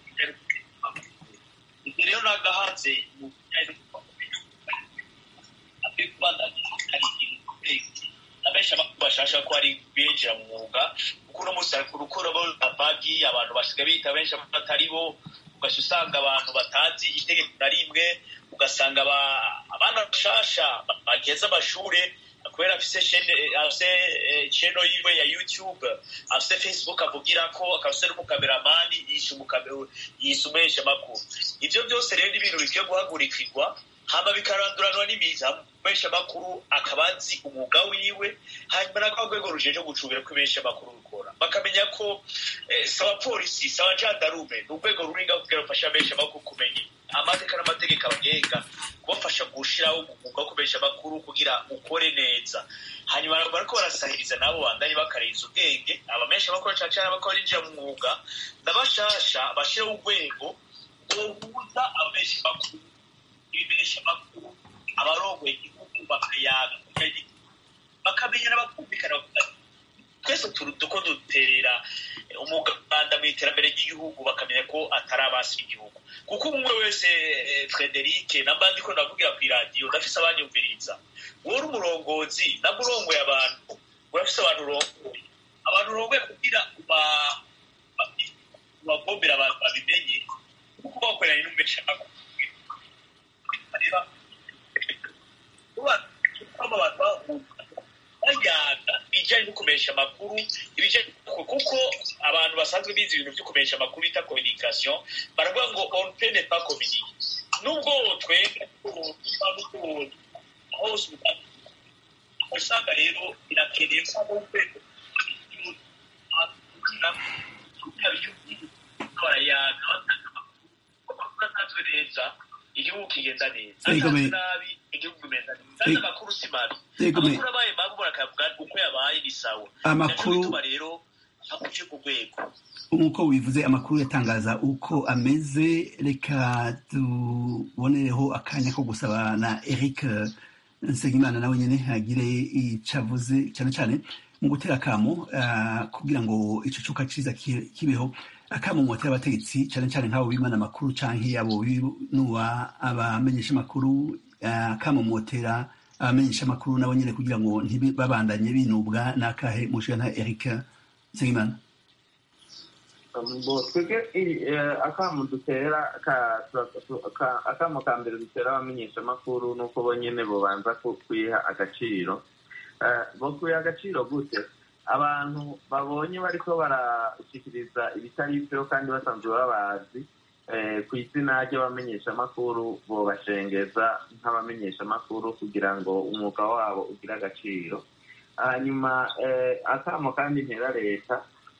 ibyo rero nagahanze mu bijyanye no akwiye kubandanya hari ikintu abenshi amakuru bashasha ko ari binjira mu mwuga kuko uno munsi hari kurukura abagi abantu basigaye bita benshi batari bo ugaca usanga abantu batazi itegeko na rimwe ugasanga aba- abana bashasha bageze amashure kubera afise chaine afise eh, channel yiwe ya youtube afise facebook avugira ko akaba afise n'umukameramani yishe umukame- yishe umuhesha amakuru ivyo byose rero ni ibintu bikwiye guhagurikirwa hama bikaranduranwa n'imiza umuhesha amakuru akaba azi umwuga wiwe hanyuma na kwa rwego rujeje gucubira ko ibesha amakuru rukora bakamenya ko eh, si abapolisi si abajandarume ni urwego ruringa kugira rufasha abesha amakuru kumenya amateka n'amategeko abagenga kubafasha gushiraho umwuga wo kubesha amakuru kugira ukore neza hanyuma bariko barasahiriza nabo bandanye bakarenza ubwenge abamesha amakuru cane cane abako barinjira mu mwuga n'abashasha bashiraho urwego bohuza abamesha amakuru ibimesha amakuru abarongoye igihugu bakayaga bakamenyana bakumvikana bakagira twese turi duko duterera umuganda mu iterambere ry'igihugu bakamenya ko atari abasi b'igihugu kuko umwe wese eh, frederic namba ndiko ndavugira ku iradiyo ndafise abanyumviriza wowe uri umurongozi nabwo urongoye abantu urafise abantu urongoye abantu urongoye kugira uba- ba- ubagombera abantu babimenye kuko bakoranye n'umubeshamakuru rero kuba abantu bahunga bayaga ibijyanye no kumesha amakuru ibijyanye kuko abantu basanzwe bize ibintu byo kumesha amakuru bita communication baravuga ngo on peut ne pas communiquer nubwo twebwe n'ubwo hose usanga rero birakeneye ko abo urwego barayaga batanga amakuru kuko asanzwe neza igihugu kigenda neza Yego, me- asanzwe nabi igihugu kimeza neza kandi Yego. amakuru si mabi Yego, me- amakuru abaye mabi umuntu akavuga uko yabaye ni sawa Amakuru- Naco bituma rero akwiye ku rwego nk'uko bivuze amakuru yatangaza uko ameze reka tubonereho akanya ko gusaba na eric nsengimana nawe nyine agire icyo avuze cyane cyane mu gutera akamo ah, kugira ngo icyo cuka cyiza ki- kibeho akamo mu batera abategetsi cyane cyane nk'abo bimana amakuru cyangwa abo binuba abamenyesha amakuru ah, akamo mu batera abamenyesha amakuru nabo nyine kugira ngo ntibabandanye binubwa n'akahe mushiga nka eric nsengimana bo twebwe iri- eh, akamu dutera ka- tu- ka- akamu ka mbere dutera abamenyeshamakuru ni uko bo nyene bobanza ku- kwiha agaciro Eh, bo kwiha agaciro gute abantu babonye bariko barashikiriza ibitari vyo kandi basanzwe babazi eh, ku izina ry'abamenyeshamakuru bobashengeza nk'abamenyeshamakuru kugira ngo umwuga wabo ugire agaciro hanyuma eh, akamo kandi ntera leta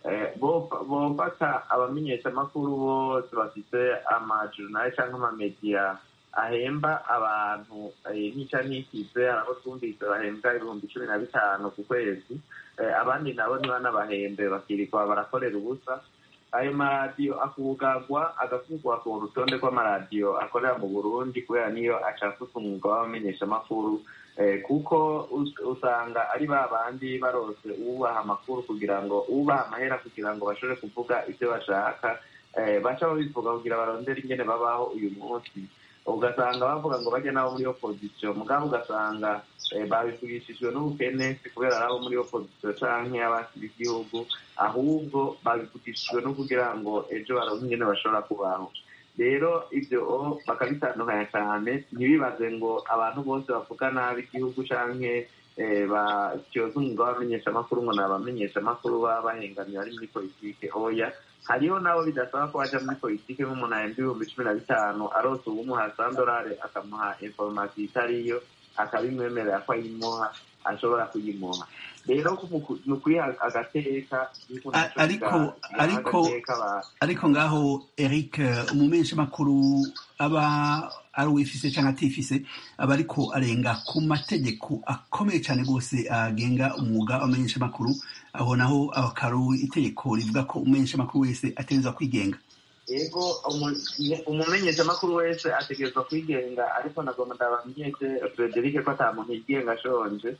bofata abamenyeshamakuru bose bafite amajurnali cyangwa amamediya ahemba abantu nk'icya ntikize abo twumvise bahembwa ibihumbi cumi na bitanu ku kwezi abandi nabo ntibanabahembe bakirirwa barakorera ubusa ayo maradiyo akugagwa agakugwa ku rutonde rw'amaradiyo akorera mu burundi kubera niyo acafutse umwuga w'abamenyeshamakuru kuko usanga ari ba bandi barose ubaha amakuru kugira ngo ubaha amahera kugira ngo bashobore kuvuga ibyo bashaka baca babivuga kugira barondere ingene babaho uyu munsi ugasanga bavuga ngo bajya nabo muri opozisiyo mugabo ugasanga babivugishijwe n'ubukene kubera ari abo muri opozisiyo canke abasi b'igihugu ahubwo babivugishijwe no kugira ngo ejo baronke ingene bashobora kubaho rero ibyo bakabitandukanya cyane ntibibaze ngo abantu bose bavuga nabi igihugu canke batyoza umwuga w'abamenyeshamakuru ngo ni abamenyeshamakuru baba bahengamiye bari muri politike oya hariho nabo bidasaba ko baja muri politike nk'umuntu ahembwa ibihumbi cumi na bitanu arose uwumuha sandorare akamuha inforomasiyo itariyo akabimwemerera ko ayimuha ashobora kuyimuha rero ni ukwiha agateka ariko ariko ariko ngaho eric umumenyeshamakuru aba ari uwifise cyangwa atifise aba ariko arenga ku mategeko akomeye cyane rwose agenga umwuga w'amenyeshamakuru aho naho akaru itegeko rivuga ko umumenyeshamakuru wese ategerezwa kwigenga yego umumenyeshamakuru wese ategerezwa kwigenga ariko nagomba ndabamenyeshe frederic ko ata muntu yigenga ashonje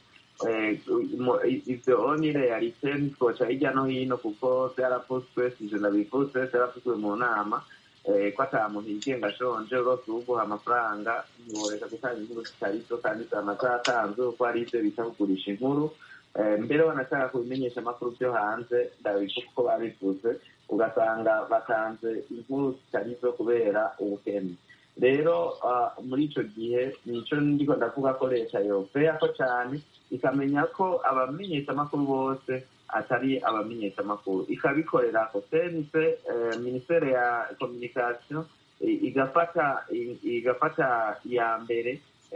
ivyo ni realite ntitwoca hirya no hino kuko vyaravuzwe sije ndabivuzwe vyaravuzwe mu nama ko ata muntu yigenga ashonje urose uwuguha amafaranga ntiworeka gutanga inkuru zitarizo kandi zama zatanzwe kuko hari ivyo bita kugurisha inkuru mbere banashaka kubimenyesha amakuru vyo hanze ndabivuga uko babivuze ugasanga batanze inkuru zitarizo kubera ubukene rero muri ico gihe nico ndiko ndavuga ko leta yopeyako cane ikamenya ko abamenyeshamakuru bose atari abamenyeshamakuru ikabikorerako senise minisiteri ya communication igafata igafata iya mbere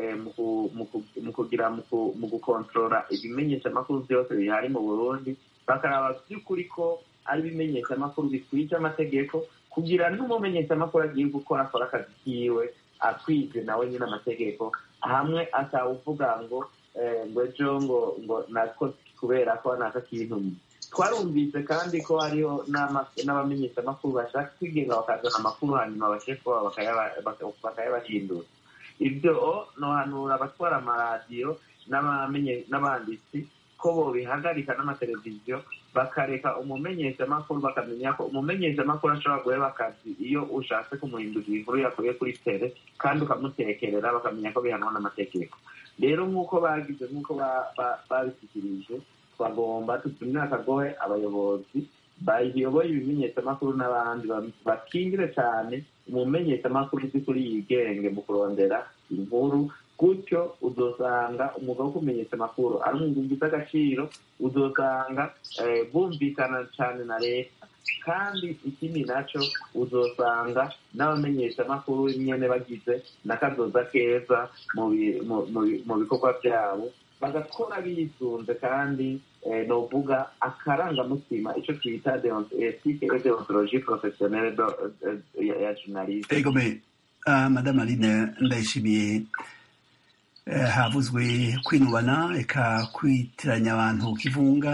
mu kugira mu gukontorora ibimenyeshamakuru byose bihari mu burundi bakaraba by'ukuri ko ari ibimenyeshamakuru bikwije amategeko kugira n'umumenyeshamakuru agiye gukora akora akazi kiwe akwije nawe nyine amategeko hamwe atawuvuga ngo ngo ejo ngo ngo natwo kubera ko naka kintu twarumvise kandi ko hariho n'abamenyeshamakuru bashaka kwigenga bakazana amakuru hanyuma abashefu bakayabahindura ibyo nohanura abatwara amaradiyo n'abanditsi ko bobihagarika n'amateleviziyo bakareka umumenyeshamakuru bakamenya ko umumenyeshamakuru ashobora guheba akazi iyo ushatse kumuhindurira inkuru yakuye kuri tere kandi ukamutekerera bakamenya ko bihanwa n'amategeko rero nk'uko bagize nk'uko babishyikirije twagomba tutumire akagohe abayobozi bayoboye ibimenyeshamakuru n'abandi bakingire cyane umumenyeshamakuru by'ukuri yigenge mu kurondera inkuru gutyo uzosanga umwuga wo kumenyesha amakuru ari umwuga ugize agaciro uzosanga bumvikana cyane na leta kandi ikindi nacyo uzosanga n'abamenyesha amakuru nyine bagize n'akazoza keza mu bikorwa byabo bagakora bisunze kandi novuga akarangamutima icyo twita etike et deontologie professionnelle ya journaliste egome madame aline ndayishimiye havuzwe kwinubana eka kwitiranya abantu kivunga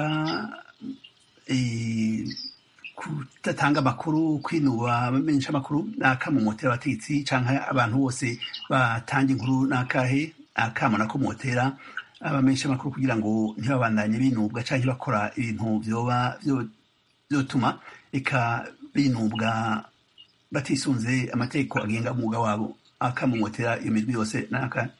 kudatanga amakuru kwinuba abamenyesha amakuru n'akamumotera abategetsi cyangwa abantu bose batanga inkuru n'akahe akamo nakomotera abamenyesha amakuru kugira ngo ntibabandanye binubwa cyangwa bakora ibintu byoba byotuma eka binubwa batisunze amategeko agenga umwuga wabo akamumotera iyo mirwi yose n'akahe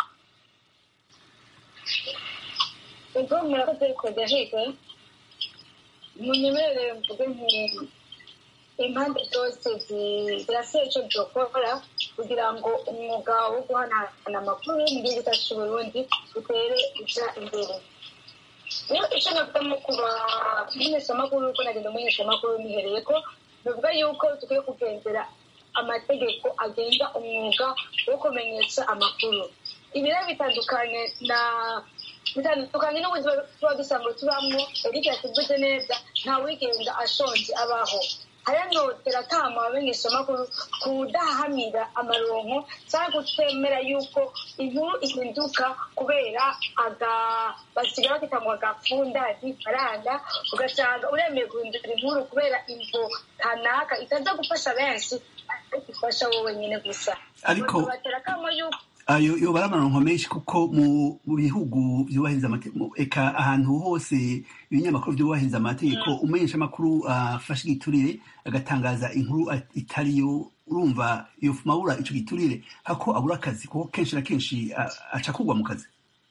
ubwo murakoze kodahiga munyemerere mvuge nti impande zose zirasaba icyo byokora kugira ngo umwuga wo guhanahana amakuru mu gihugu cyacu cy'uburundi utere uja imbere rero icyo navuga nko ku bamenyeshamakuru kuko nagenda umumenyeshamakuru nihereye ko bivuga yuko dukwiye kugendera amategeko agenga umwuga wo kumenyesha amakuru ibi rero bitandukanye na bitandukanye n'ubuzima tuba dusanzwe tubamo eric yatuvuze neza nta wigenga ashonje abaho haranotera kama abamenyeshamakuru kudahamira amaronko cyangwa kutemera yuko inkuru ihinduka kubera aga basigaye bakita ngo agafunda ifaranga ugasanga uremeye guhindura inkuru kubera imvo kanaka itaza gufasha benshi ariko ifasha wowe nyine gusa Ariko- batera kama yuko ayo yoba ari amaronko menshi kuko mu mu bihugu byubahiriza amategeko eka ahantu hose ibinyamakuru byubahiriza amategeko umenyesha amakuru afashe igiturire agatangaza inkuru at- itariyo urumva yofuma abura ico giturire hako abura akazi kuko kenshi na kenshi a- aca kugwa mu kazi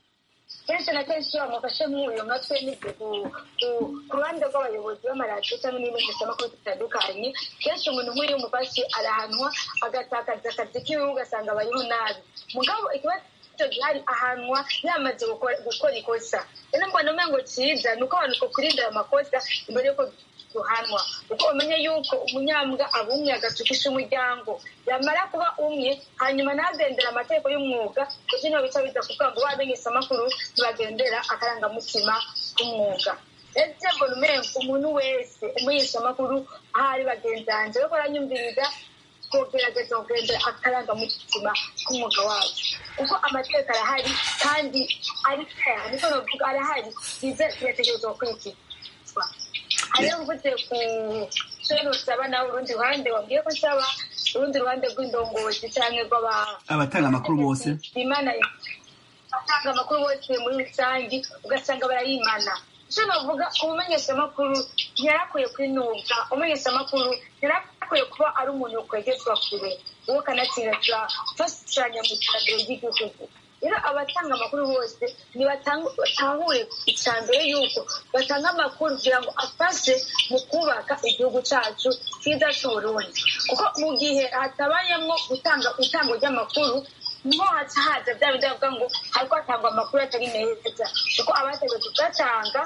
kenshi na kenshi iyo bamufashe nk'uyu natwe nibyo ku- ku- ku ruhande rw'abayobozi b'amaradiyo cyangwa n'ibimenyeshamakuru bitandukanye kenshi umuntu nk'uyu umufashe arahanwa agatakaza akazi kiwe ugasanga abayeho nabi mugabo ikibazo gihari ahanwa yamaze gukora gukora ikosa rero mbona umengo cyiza ni uko abantu twokwirindira ayo makosa imbere y'uko duhanwa kuko umenye yuko umunyambwa aba umwe agatukisha umuryango yamara kuba umwe hanyuma ntagendera amategeko y'umwuga kuko niho bica biza kuvuga ngo bamenyesha amakuru ntibagendera akarangamutima k'umwuga rero ibyo mbona umengo umuntu wese umenyesha amakuru ahari bagenzi banjye ariko aranyumviriza twogerageza kugendera akarangamutima k'umwuga wacu kuko amategeko arahari kandi ari fair niko novuga arahari bize birategerezwa gukurikizwa hariho mvuze ku cyo nusaba nawe urundi ruhande wabwiye ko nsaba urundi ruhande rw'indongozi cyangwa rw'aba abatanga amakuru bose bimana batanga amakuru bose muri rusange ugasanga barayimana icyo navuga umumenyeshamakuru ntiyarakwiye kwinubwa umumenyeshamakuru ntiyarakwiye kuba ari umuntu kwegezwa kure uwo kanatsinda turafashanya mu iterambere ry'igihugu rero abatanga amakuru bose ntibatahure icya mbere yuko batanga amakuru kugira ngo afashe mu kubaka igihugu cyacu cyiza cy'uburundi kuko mu gihe hatabayemo gutanga itangwa ry'amakuru niho haca haza bya bindi bavuga ngo hariko hatangwa amakuru atari meza kuko abategetse kuyatanga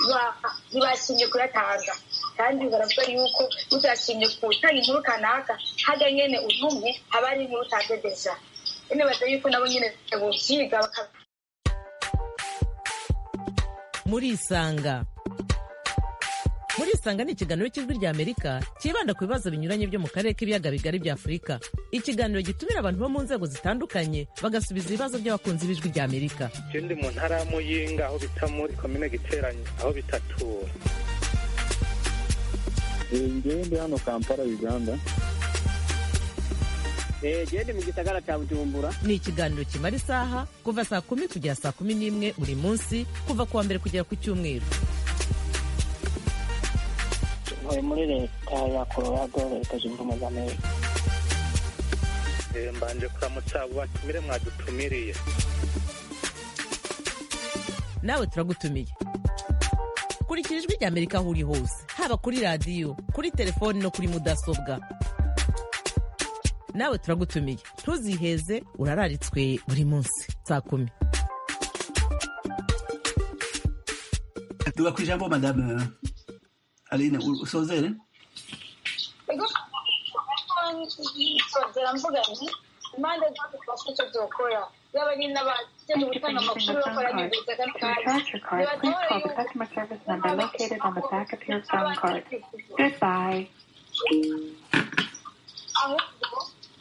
ntibashimye kuyatanga kandi baravuga yuko utashimye gutanga inkuru kanaka hajya nyene untumye haba ari inkuru utadedeja ene baza yuko nabo nyene bovyiga baka murisanga murisanga ni ikiganiro cy'ijwi rya amerika cyibanda ku bibazo binyuranye byo mu karere k'ibiyaga bigari bya afurika ikiganiro gitumira abantu bo mu nzego zitandukanye bagasubiza ibibazo by'abakunzi b'ijwi rya amerika je ndi mu ntara ya muyinga aho bita muri komine giteranyi aho bitatura ngewe ndi hano kampala uganda gende mu gisagara cya bujumbura ni ikiganiro kimara isaha kuva saa kumi kugera saa kumi n'imwe buri munsi kuva ku wa mbere kugera ku cyumweru ntuye muri leta ya colorado leta zunze ubumwe za amerika Eh, mbanje kuramutsa abo batumire mwadutumiriye nawe turagutumiye kurikira ijwi rya amerika aho uri hose haba kuri radiyo kuri telefoni no kuri mudasobwa nawe turagutumiye ntuziheze urararitswe buri munsi saa kumi tuga ku ijambo madame aline usozere ego nsozera mvuga nti impande zose twafite icyo zokora yaba ari n'abakeneye gutanga amakuru bakora n'ibiza kandi Scratch your card, please call the customer service number located on the back of your phone card. Goodbye. ahubwo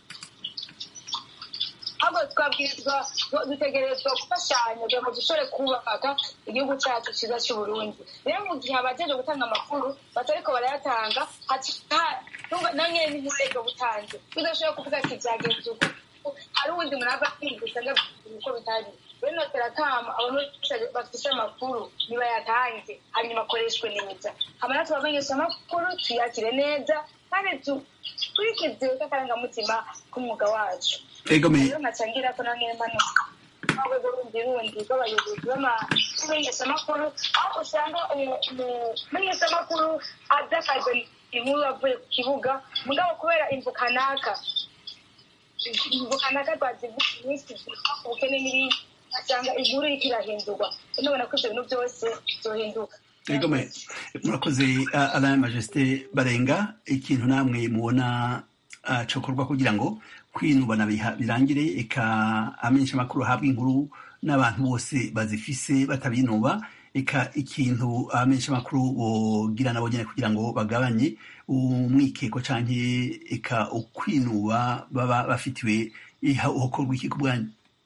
ahubwo twabwirizwa dutegerezwa gufashanya kugira ngo dushobore kubaka igihugu cyacu cyiza cy'uburundi rero mu gihe abajeje gutanga amakuru batariko barayatanga na nyene ntimurege butanze tudashobora kuvuga ati byagenze uku hari uwundi muntu ava kwiyumvisa ngo uko bitari rero notera kama abantu bose bafise amakuru nibayatange hanyuma akoreshwe neza hama natwe abamenyesha amakuru tuyakire neza kandi dukurikize k'akarangamutima k'umwuga wacu ego me rero nkacangira ko nange mpanuka urwego rundi rundi rw'abayobozi b'amenyeshamakuru aho usanga umumenyeshamakuru aza akaza inkuru avuye ku kibuga mugabo kubera imvu kanaka imvu kanaka twazivuga iminsi ubukene n'ibindi asanga inkuru iriko irahindurwa nubona ko ivyo bintu byose byohinduka ego me murakoze uh, alain majesté barenga ikintu namwe mubona uh, cokorwa kugira ngo kwinubana biha- birangire eka amenyesha amakuru ahabwa inkuru n'abantu bose bazifise batabinuba eka ikintu abamenyeshamakuru bogira nabo nyene kugira ngo bagabanye umwikeko canke eka ukwinuba baba bafitiwe hokorwa iki ku bwanyu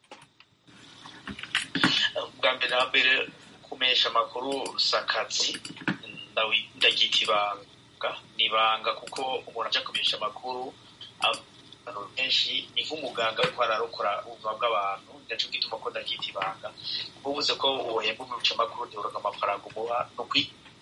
bwa mbere na mbere kumenyesha amakuru si akazi ndaryita ibanga ni ibanga kuko umuntu aja kumenyesha amakuru abantu benshi ni nk'umuganga ariko ararokora ubuzima bw'abantu naco gituma ko ndaryita ibanga kuko ubuze ko wohemba umumenyesha amakuru ntiburonka amafaranga umuha ni ukwi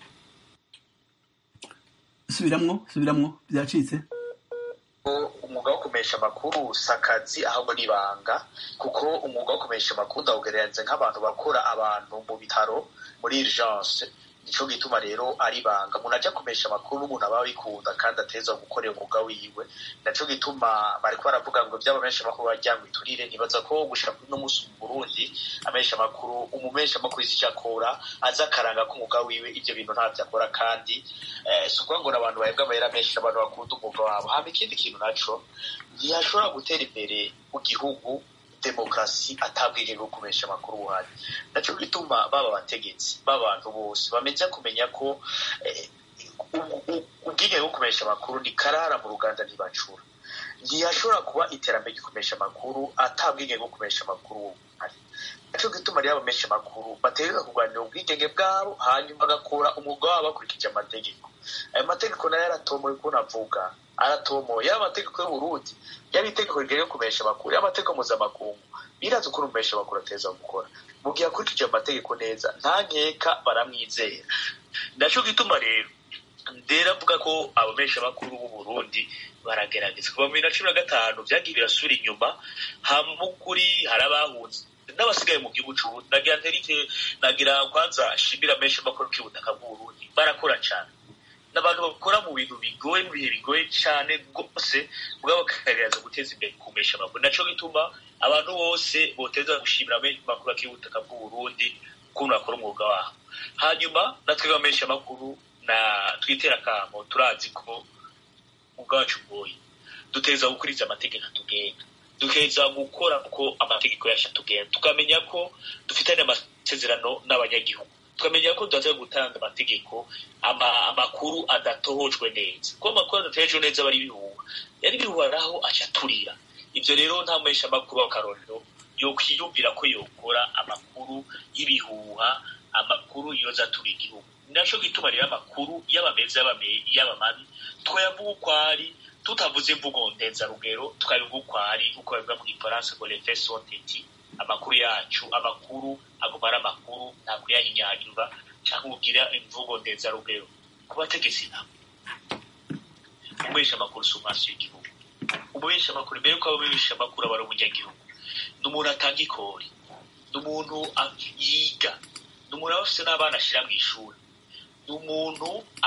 subiramwo subiramwo byacitse umwuga wo kumenyesha amakuru si akazi ahubwo ni ibanga kuko umwuga wo kumenyesha amakuru ndawugereranyije nk'abantu bakora abantu mu bitaro muri urgence nico gituma rero ari ibanga umuntu aja kumesha amakuru n'umuntu aba abikunda kandi ateza gukorera umwuga wiwe naco gituma bariko baravuga ngo vyaba menshi amakuru baryango iturire nibaza ko gushika kuri no musi mu Burundi amesha amakuru umumesha amakuru izi akora aza akaranga k'umwuga wiwe ivyo bintu ntavyo akora kandi eh, si ukuvuga ngo n'abantu bahembwa amahera menshi n'abantu bakunda umwuga wabo hama ikindi kintu naco ntiyashobora gutera imbere mu gihugu demokarasi atabwige bwo kumesha amakuru buhari naco gituma baba abategetsi b'abantu bose bameze kumenya ko ubwige bwo kumesha amakuru ni karara mu ruganda ntibacura ntiyashobora kuba iterambere ryo kumesha amakuru atabwige bwo kumesha amakuru buhari naco gituma rero abamesha amakuru bategereza kurwanira ubwigenge bwabo hanyuma bagakora umwuga wabo bakurikije amategeko ayo mategeko nayo yaratomoye ukuntu avuga aratomoye yaba amategeko y'uburundi yaba itegeko rigere kumesha amakuru yaba amategeko mpuzamakungu birazi ukuntu umesha amakuru ateza gukora mu gihe akurikije amategeko neza nta nkeka baramwizera naco gituma rero ndera avuga ko abamesha amakuru b'uburundi baragerageza kuva mu bibiri na cumi na gatanu vyagiye birasubira inyuma hamukuri hari abahunze n'abasigaye mu gihugu c'uburundi nagira nterike nagira kwanza shimira menshi amakuru k'ubutaka bw'uburundi barakora cane n'abantu bakora mu bintu bigoye mu bihe bigoye cyane rwose mugabo bakagerageza guteza imbere kumesha amakuru naco gituma abantu bose boteza gushimira amakuru ak'ubutaka bw'uburundi ukuntu bakora umwuga wabo hanyuma natwe bamesha amakuru na twitera akamo turazi ko ubwacu bwoye duteza gukurikiza amategeko atugenga dukeza gukora uko amategeko yacu atugenda tukamenya ko dufitanye amasezerano n'abanyagihugu tukamenya ko tudateze gutanga amategeko amakuru adatohojwe neza kuko amakuru adatojwe neza aba ari ibihuha yari ibihuha naho aca aturira ibyo rero nta muhesha amakuru w'akarorero yokwiyumvira ko yokora amakuru y'ibihuha amakuru yoza atura igihugu naco gituma rero amakuru yaba meza yaba mabi twayavuga uko ari tutavuze imvugo ndenzarugero tukabivuga uko ari uko babivuga mu gifaransa ngo les faits sont étis amakuru yacu amakuru aguma ari amakuru nta kuyahinyanyura cyangwa ugira imvugo ndenzarugero ku bategetsi nabo umubesha amakuru si umwasi w'igihugu umubesha amakuru mbere yuko abamubesha amakuru aba ari umunyagihugu ni umuntu atanga ikori ni umuntu yiga ni umuntu aba afite n'abana ashyira mu ishuri ni umuntu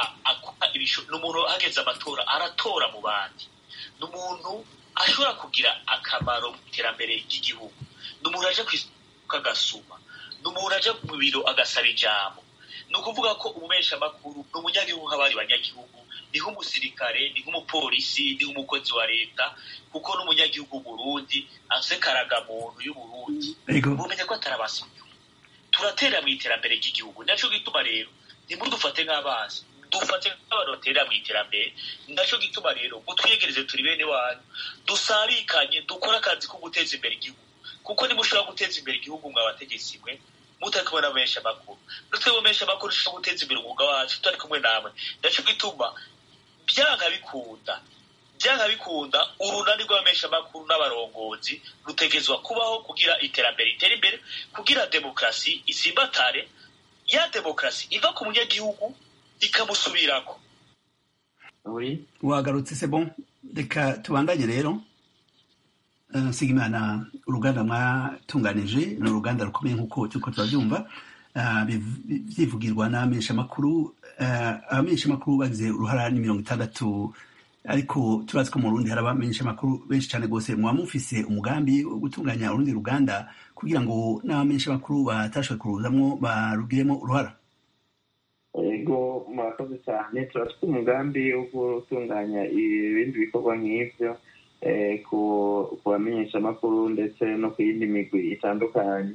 ni umuntu hageze amatora aratora mu bandi ni umuntu ashobora kugira akamaro mu iterambere ry'igihugu ni umuntu aje ku isoko agasuma ni umuntu aje mu biro agasaba ijambo ni ukuvuga ko umumesha amakuru ni umunyagihugu nk'abandi banyagihugu ni nk'umusirikare ni nk'umupolisi ni nk'umukozi wa leta kuko n'umunyagihugu Burundi afite karagamuntu y'uburundi mumenye ko atarabasi turatera mu iterambere ry'igihugu naco gituma rero ntimudufate nk'abazi dufate nk'abantu baterera mu iterambere naco gituma rero ngo twiyegereze turi bene wanyu dusabikanye dukore akazi ko guteza imbere igihugu kuko nimushobora guteza imbere igihugu mwa bategetsi mwe mutari kumwe n'abamenyesha amakuru natwe bamenyesha amakuru dushobora guteza imbere umwuga wacu tutari kumwe namwe naco gituma byanga bikunda byanga bikunda urunani rw'abamenyesha amakuru n'abarongozi rutegezwa kubaho kugira iterambere ritere imbere kugira demokarasi isimbatare ya demokarasi iva ku munyagihugu ikamusubirako wagarutse se bon reka tubandanye rero nsigimana uruganda mwatunganije ni uruganda rukomeye nk'uko turiko turabyumva byivugirwa n'abamenyeshamakuru abamenyeshamakuru bagize uruhara ni mirongo itandatu ariko turazi ko mu rundi hari abamenyeshamakuru benshi cyane rwose muba mufise umugambi wo gutunganya urundi ruganda kugira ngo n'abamenyeshamakuru batashoboye kuruzamwo barugiremo uruhara ego murakoze cyane turafite umugambi wo gutunganya ibindi bikorwa nk'ibyo ku bamenyeshamakuru ndetse no ku yindi migwi itandukanye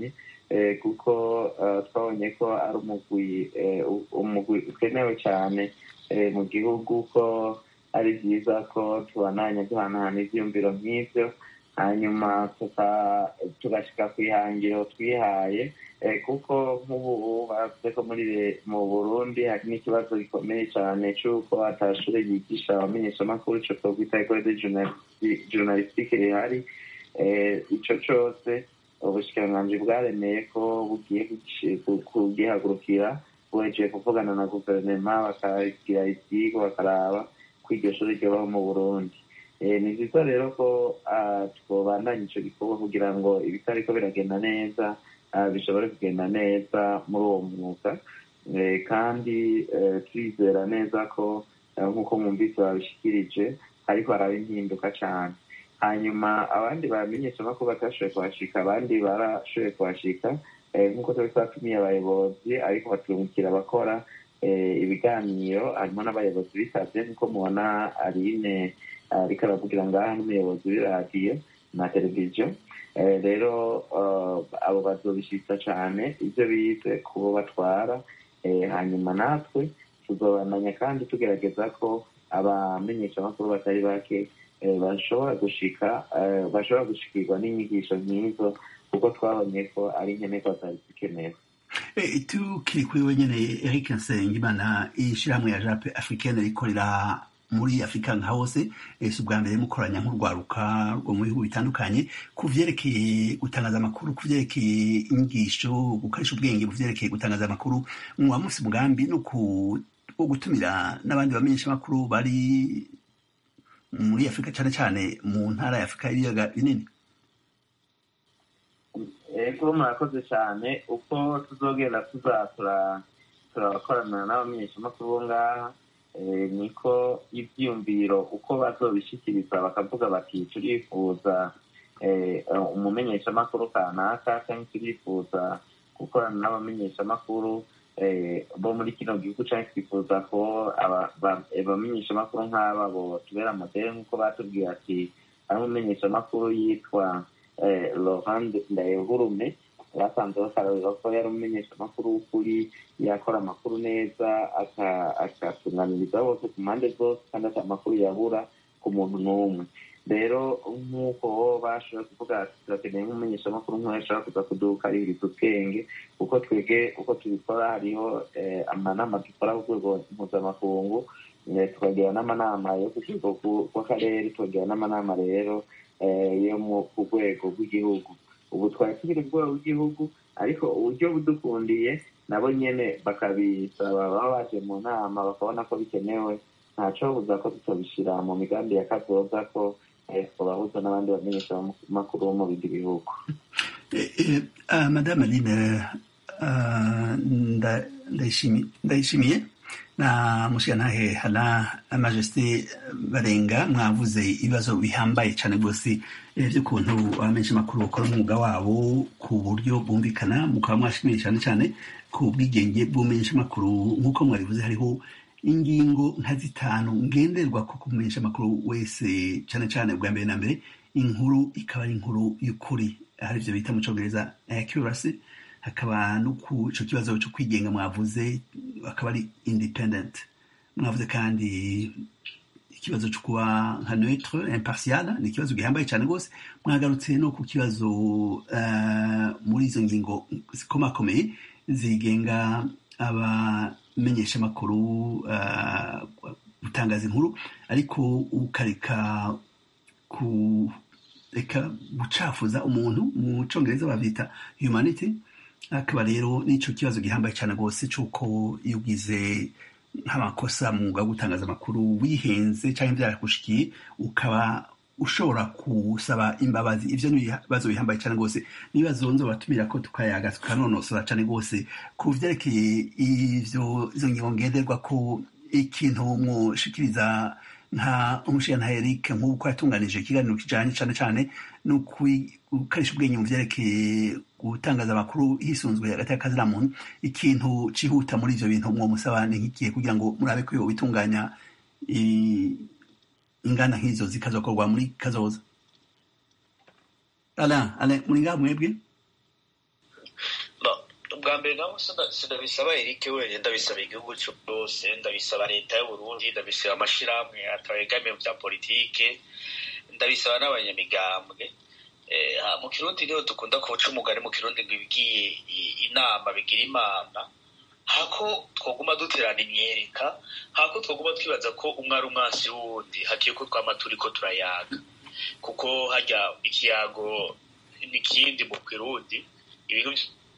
kuko twabonye ko ari umugwi umugwi ukenewe cyane mu gihugu ko ari byiza ko tubandanya duhanahana ibyiyumviro nk'ibyo hanyuma tugashyika ku ihangiro twihaye kuko nk'ubu bavuze ko muri mu burundi hari n'ikibazo gikomeye cyane cy'uko atashuri yigisha abamenyeshamakuru icyo twakwita ekore de journalistique rihari icyo cyose ubushikiranganji bwaremeye ko bugiye kugihagurukira buhejeje kuvugana na guverinoma bakagira ibyigwa bakaraba ko iryo shuri ryabaho mu burundi ni byiza rero ko twabandanya icyo gikorwa kugira ngo ibitariko biragenda neza bishobore kugenda neza muri uwo mwuga kandi turizera neza ko nk'uko mwumvise babishikirije ariko haraba impinduka cyane hanyuma abandi bamenyesha ko batashoboye kuhashika abandi barashoboye kuhashika nk'uko twari twatumiye abayobozi ariko batungukira abakora ibiganiro harimo n'abayobozi bitabye nk'uko mubona arine ariko aravugira ngaha n'umuyobozi w'iradiyo na televiziyo rero abo bazobishitsa cyane ibyo bize kubo batwara hanyuma natwe tuzobandanya kandi tugerageza ko abamenyeshamakuru batari bake bashobora gushika bashobora gushikirwa n'inyigisho nk'izo kuko twabonye ko ari nkenerwa zari zikenewe tukiri kuri wenyine eric nsengimana ishyirahamwe ya jape africaine rikorera muri afurika nka hose si ubwa mbere mukoranya nk'urwaruka rwo mu bihugu bitandukanye ku vyerekeye gutangaza amakuru ku vyerekeye inyigisho gukoresha ubwenge ku vyerekeye gutangaza amakuru muba musi mugambi no wo gutumira n'abandi bamenyesha amakuru bari muri afurika cyane cyane mu ntara ya afurika y'ibiyaga binini ego murakoze cyane uko tuzogenda tuzatura turakorana n'abamenyeshamakuru bo ngaha niko ibyiyumviro uko bazobishikiriza bakavuga bati turifuza umumenyeshamakuru kanaka cyangwa turifuza gukorana n'abamenyeshamakuru bo muri kino gihugu cyangwa twifuza ko abamenyeshamakuru nk'aba bo tubera modere nk'uko batubwiye ati ari umumenyeshamakuru yitwa laurent ndayehurume basanze bakarabira ko yari umumenyeshamakuru w'ukuri yakora amakuru neza akatunganiriza bose ku mpande zose kandi ati amakuru yabura ku muntu n'umwe rero nk'uko bashoboye kuvuga ati turakeneye nk'umumenyeshamakuru nk'uwo ashobora kuza kudukaririza ubwenge kuko twebwe uko tubikora hariho amanama dukora ku rwego mpuzamakungu tukagira n'amanama yo ku rwego rw'akarere tukagira n'amanama rero yo ku rwego rw'igihugu ubu twari tukiri ku rwego rw'igihugu ariko uburyo budukundiye nabo nyine bakabisaba baba baje mu nama bakabona ko bikenewe ntaco buza ko tutobishyira mu migambi ya kazoza ko twabahuza n'abandi bamenyeshamakuru bo mu bindi bihugu madame aline ndayishimiye na mushigantahe hana majesté barenga mwavuze ibibazo bihambaye cyane rwose by'ukuntu abamenyesha amakuru bakora umwuga wabo ku buryo bwumvikana mukaba mwashimiye cyane cyane ku bwigenge bw'umenyesha amakuru nk'uko mwabivuze hariho ingingo nka zitanu ngenderwa ko kumenyesha amakuru wese cyane cyane bwa mbere na mbere inkuru ikaba ari inkuru y'ukuri hari ibyo bita mu cyongereza accuracy hakaba no ku icyo kibazo cyo kwigenga mwavuze akaba ari independent mwavuze kandi ikibazo cyo kuba nka neutre impartial ni ikibazo gihambaye cyane rwose mwagarutse no ku kibazo muri izo ngingo zikomakomeye zigenga abamenyesha amakuru gutangaza inkuru ariko ukareka kureka gucafuza umuntu mu cyongereza babyita humanity akaba rero n'icyo kibazo gihambaye cyane rwose cy'uko iyo ugize nk'amakosa mu mwuga wo gutangaza amakuru wihenze cyangwa byarakushikiye ukaba ushobora gusaba imbabazi ibyo ni ibibazo bihambaye cyane rwose n'ibibazo nzo batumira ko tukayaga tukanonosora cyane rwose ku byerekeye ibyo izo ngingo ngenderwa ko ikintu mushikiriza nka umushinga Eric nk'uko yatunganije ikiganiro kijyanye cyane cyane no gukoresha ubwenge mu byerekeye gutangaza amakuru hisunzwe hagati y'akazina muntu ikintu cyihuta muri ibyo bintu mwo musaba ni nk'igihe kugira ngo murabe ko bitunganya ingana nk'izo zikazakorwa muri kazoza ala ala muri ngaha mwebwe bwa mbere naho sindabisaba erike wenyine ndabisaba igihugu cyose ndabisaba leta y'uburundi ndabisaba amashyirahamwe atabegamiye bya politike ndabisaba n'abanyamigambwe mu kirundi niho dukunda kuca umugani mu kirundi ngo ibigiye inama bigira imana hako twaguma duterana imyereka hako twaguma twibaza ko umwe ari umwansi w'uwundi hagiye ko twama turi ko turayaga kuko hajya ikiyago n'ikindi mu kirundi ibintu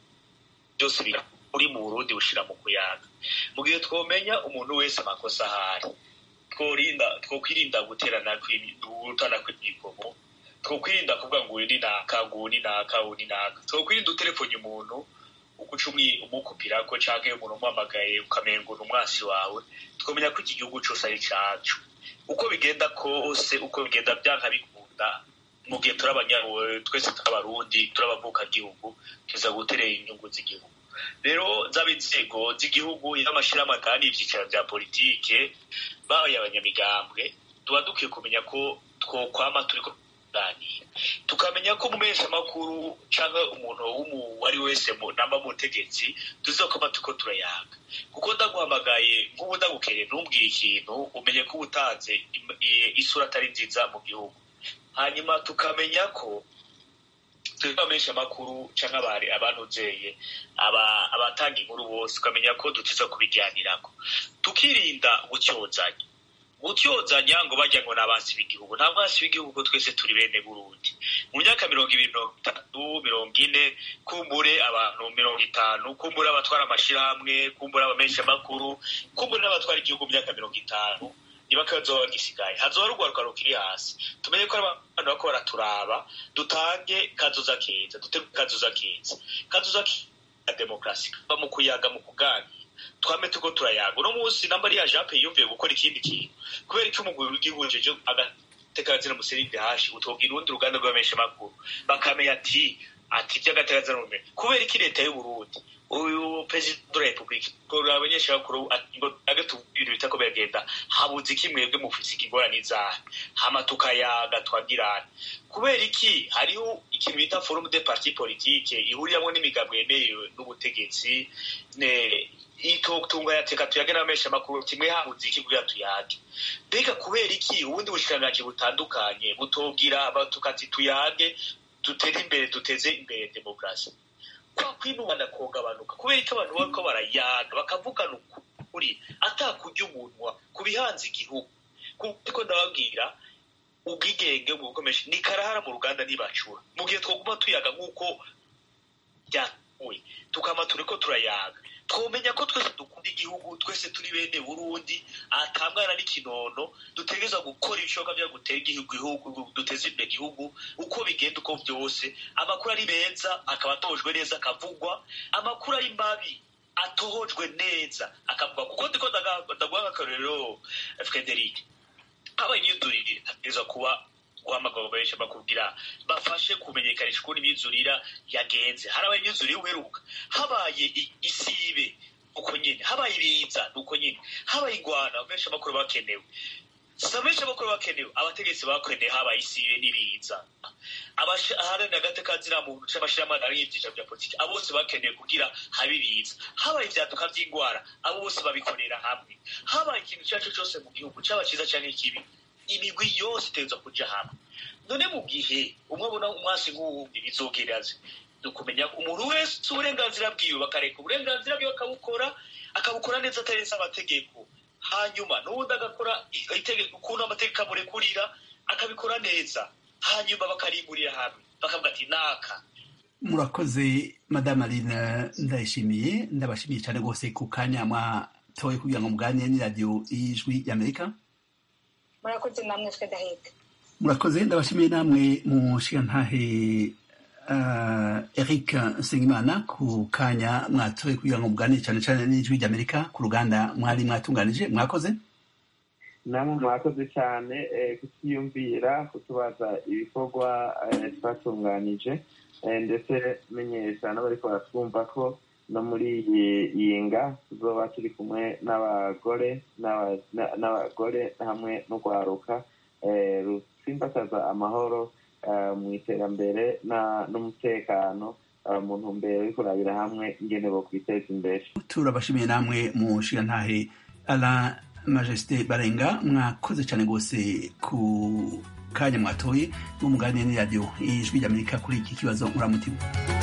byose uri mu burundi bushira mu kuyaga mu gihe twomenya umuntu wese amakosa ahari tworinda twokwirinda guterana gutana kw'imyigomo twokwirinda kuvuga ngo uyu ni naka ngo uyu ni naka uyu ni naka twokwirinda utelefone umuntu uguca umukupirako canke umuntu umuhamagaye ukamenya ngo ni umwasi wawe twomenya ko iki gihugu cose ari cacu uko bigenda kose uko bigenda byanka bikunda mu gihe turi abanyaruwe twese turi abarundi turi abavukagihugu tuza guterera inyungu z'igihugu rero zaba inzego z'igihugu y'amashyirahamwe kandi ibyicaro bya politike babaye abanyamigambwe tuba dukwiye kumenya ko twokwama turi kuganira tukamenya ko umumesha amakuru cyangwa umuntu uwo ari wese namba mu butegetsi tuzakoma tuko turayaga kuko ndaguhamagaye nk'ubu ndagukereye ntumbwire ikintu umenye ko uba utanze isura atari nziza mu gihugu hanyuma tukamenya ko twebwe amakuru cyangwa abari abanuzeye abatanga inkuru bose tukamenya ko dutiza kubijyanirako tukirinda gutyozanya gutyozanya ngo bajya ngo ni abansi b'igihugu nta bansi b'igihugu ko twese turi bene burundi mu myaka mirongo ibiri mirongo itatu mirongo ine kumbure abantu mirongo itanu kumbure abatwara amashyirahamwe kumbure abamenshi amakuru kumbure n'abatwara igihugu mu myaka mirongo itanu niba kazoba gisigaye hazoba rugwaruka rukiri hasi tumenye ko abantu bako baraturaba dutange kazoza keza dutege kazoza keza kazoza ka demokarasi kava mu kuyaga mu kuganira twame tuko turayaga uno munsi namba ariya jape yiyumviye gukora ikindi kintu kubera ko umugwi w'igihugu jeje agatekazina musirinde hashi utobwira urundi ruganda rw'abamenshi makuru bakamenya ati ati by'agatekazina rume kubera iki leta y'uburundi uyu perezida wa repubulika kurura abanyeshuri ngo agatu ibintu bitako biragenda habuze iki mwebwe mufise ingorane izahe hama tukayaga twagirana kubera iki hariho ikintu bita forum de parti politique ihuriramo n'imigabo yemerewe n'ubutegetsi itotunga yateka tuyage n'abamenshi amakuru kimwe habuze iki kugira tuyage mbega kubera iki ubundi bushikiranganji butandukanye butobwira tukati tuyage dutere imbere duteze imbere demokarasi kwa kwinubana kogabanuka kubera ko abantu bariko barayaga bakavugana ukuri atakurya umunwa ku bihanze igihugu kuko ndababwira ubwigenge mu bukomeje ni karahara mu ruganda ntibacura mu gihe twoguma tuyaga nk'uko byatuwe tukama turiko turayaga twomenya ko twese dukunda igihugu twese turi bene burundi atamwana n'ikinono dutegereza gukora ibishoboka byo gutera igihugu duteza imbere igihugu uko bigenda uko byose amakuru ari meza akaba atojwe neza akavugwa amakuru ari mabi atohojwe neza akavugwa kuko ndiko ndaguha nk'akarorero frederic habaye imyidurire hategereza kuba guhamagara benshi bakubwira bafashe kumenyekanisha ukuntu imyizurira yagenze harabaye imyizurire uheruka habaye isibe uko nyine habaye ibiza uko nyine habaye ingwana benshi amakuru bakenewe si benshi amakuru bakenewe abategetsi bakeneye habaye isibe n'ibiza aharanira agateka muntu c'amashyirahamwe ari ibyicaro bya politiki abo bose bakeneye kugira habe ibiza habaye ibyaduka by'ingwara abo bose babikorera hamwe habaye ikintu icyo ari cyo cyose mu gihugu cyaba cyiza cyangwa ikibi imigwi yose itegerezwa kuja hamwe none mu gihe umwe abona umwasi nk'uwundi bizogeraze dukumenya umuntu wese uburenganzira bwiwe bakareka uburenganzira bwiwe akabukora akabukora neza atarenze amategeko hanyuma n'ubundi agakora itegeko ukuntu amategeko amurekurira akabikora neza hanyuma bakarimburira hamwe bakavuga ati naka murakoze madame aline ndayishimiye ndabashimiye cyane rwose ku kanya mwatoye kugira ngo muganire n'iradiyo y'ijwi y'amerika murakoze namwe twe daheka murakoze ndabashimiye namwe mu nshingantahe eric nsengimana ku kanya mwatoye kugira ngo muganire cyane cyane n'ijwi ry'amerika ku ruganda mwari mwatunganije mwakoze namwe mwakoze cyane kutiyumvira kutubaza ibikorwa twatunganije ndetse menyesha n'abariko baratwumva ko no muri iyi nga tuzoba turi kumwe n'abagore n'abagore hamwe n'urwaruka rusimbataza amahoro mu iterambere n'umutekano mu ntumbero yo kurabira hamwe ingene bo kwiteza imbere turabashimiye namwe mu nshingantahe ala majesite barenga mwakoze cyane rwose ku kanya mwatoye n'umuganire n'iradiyo ijwi ry'amerika kuri iki kibazo muramutima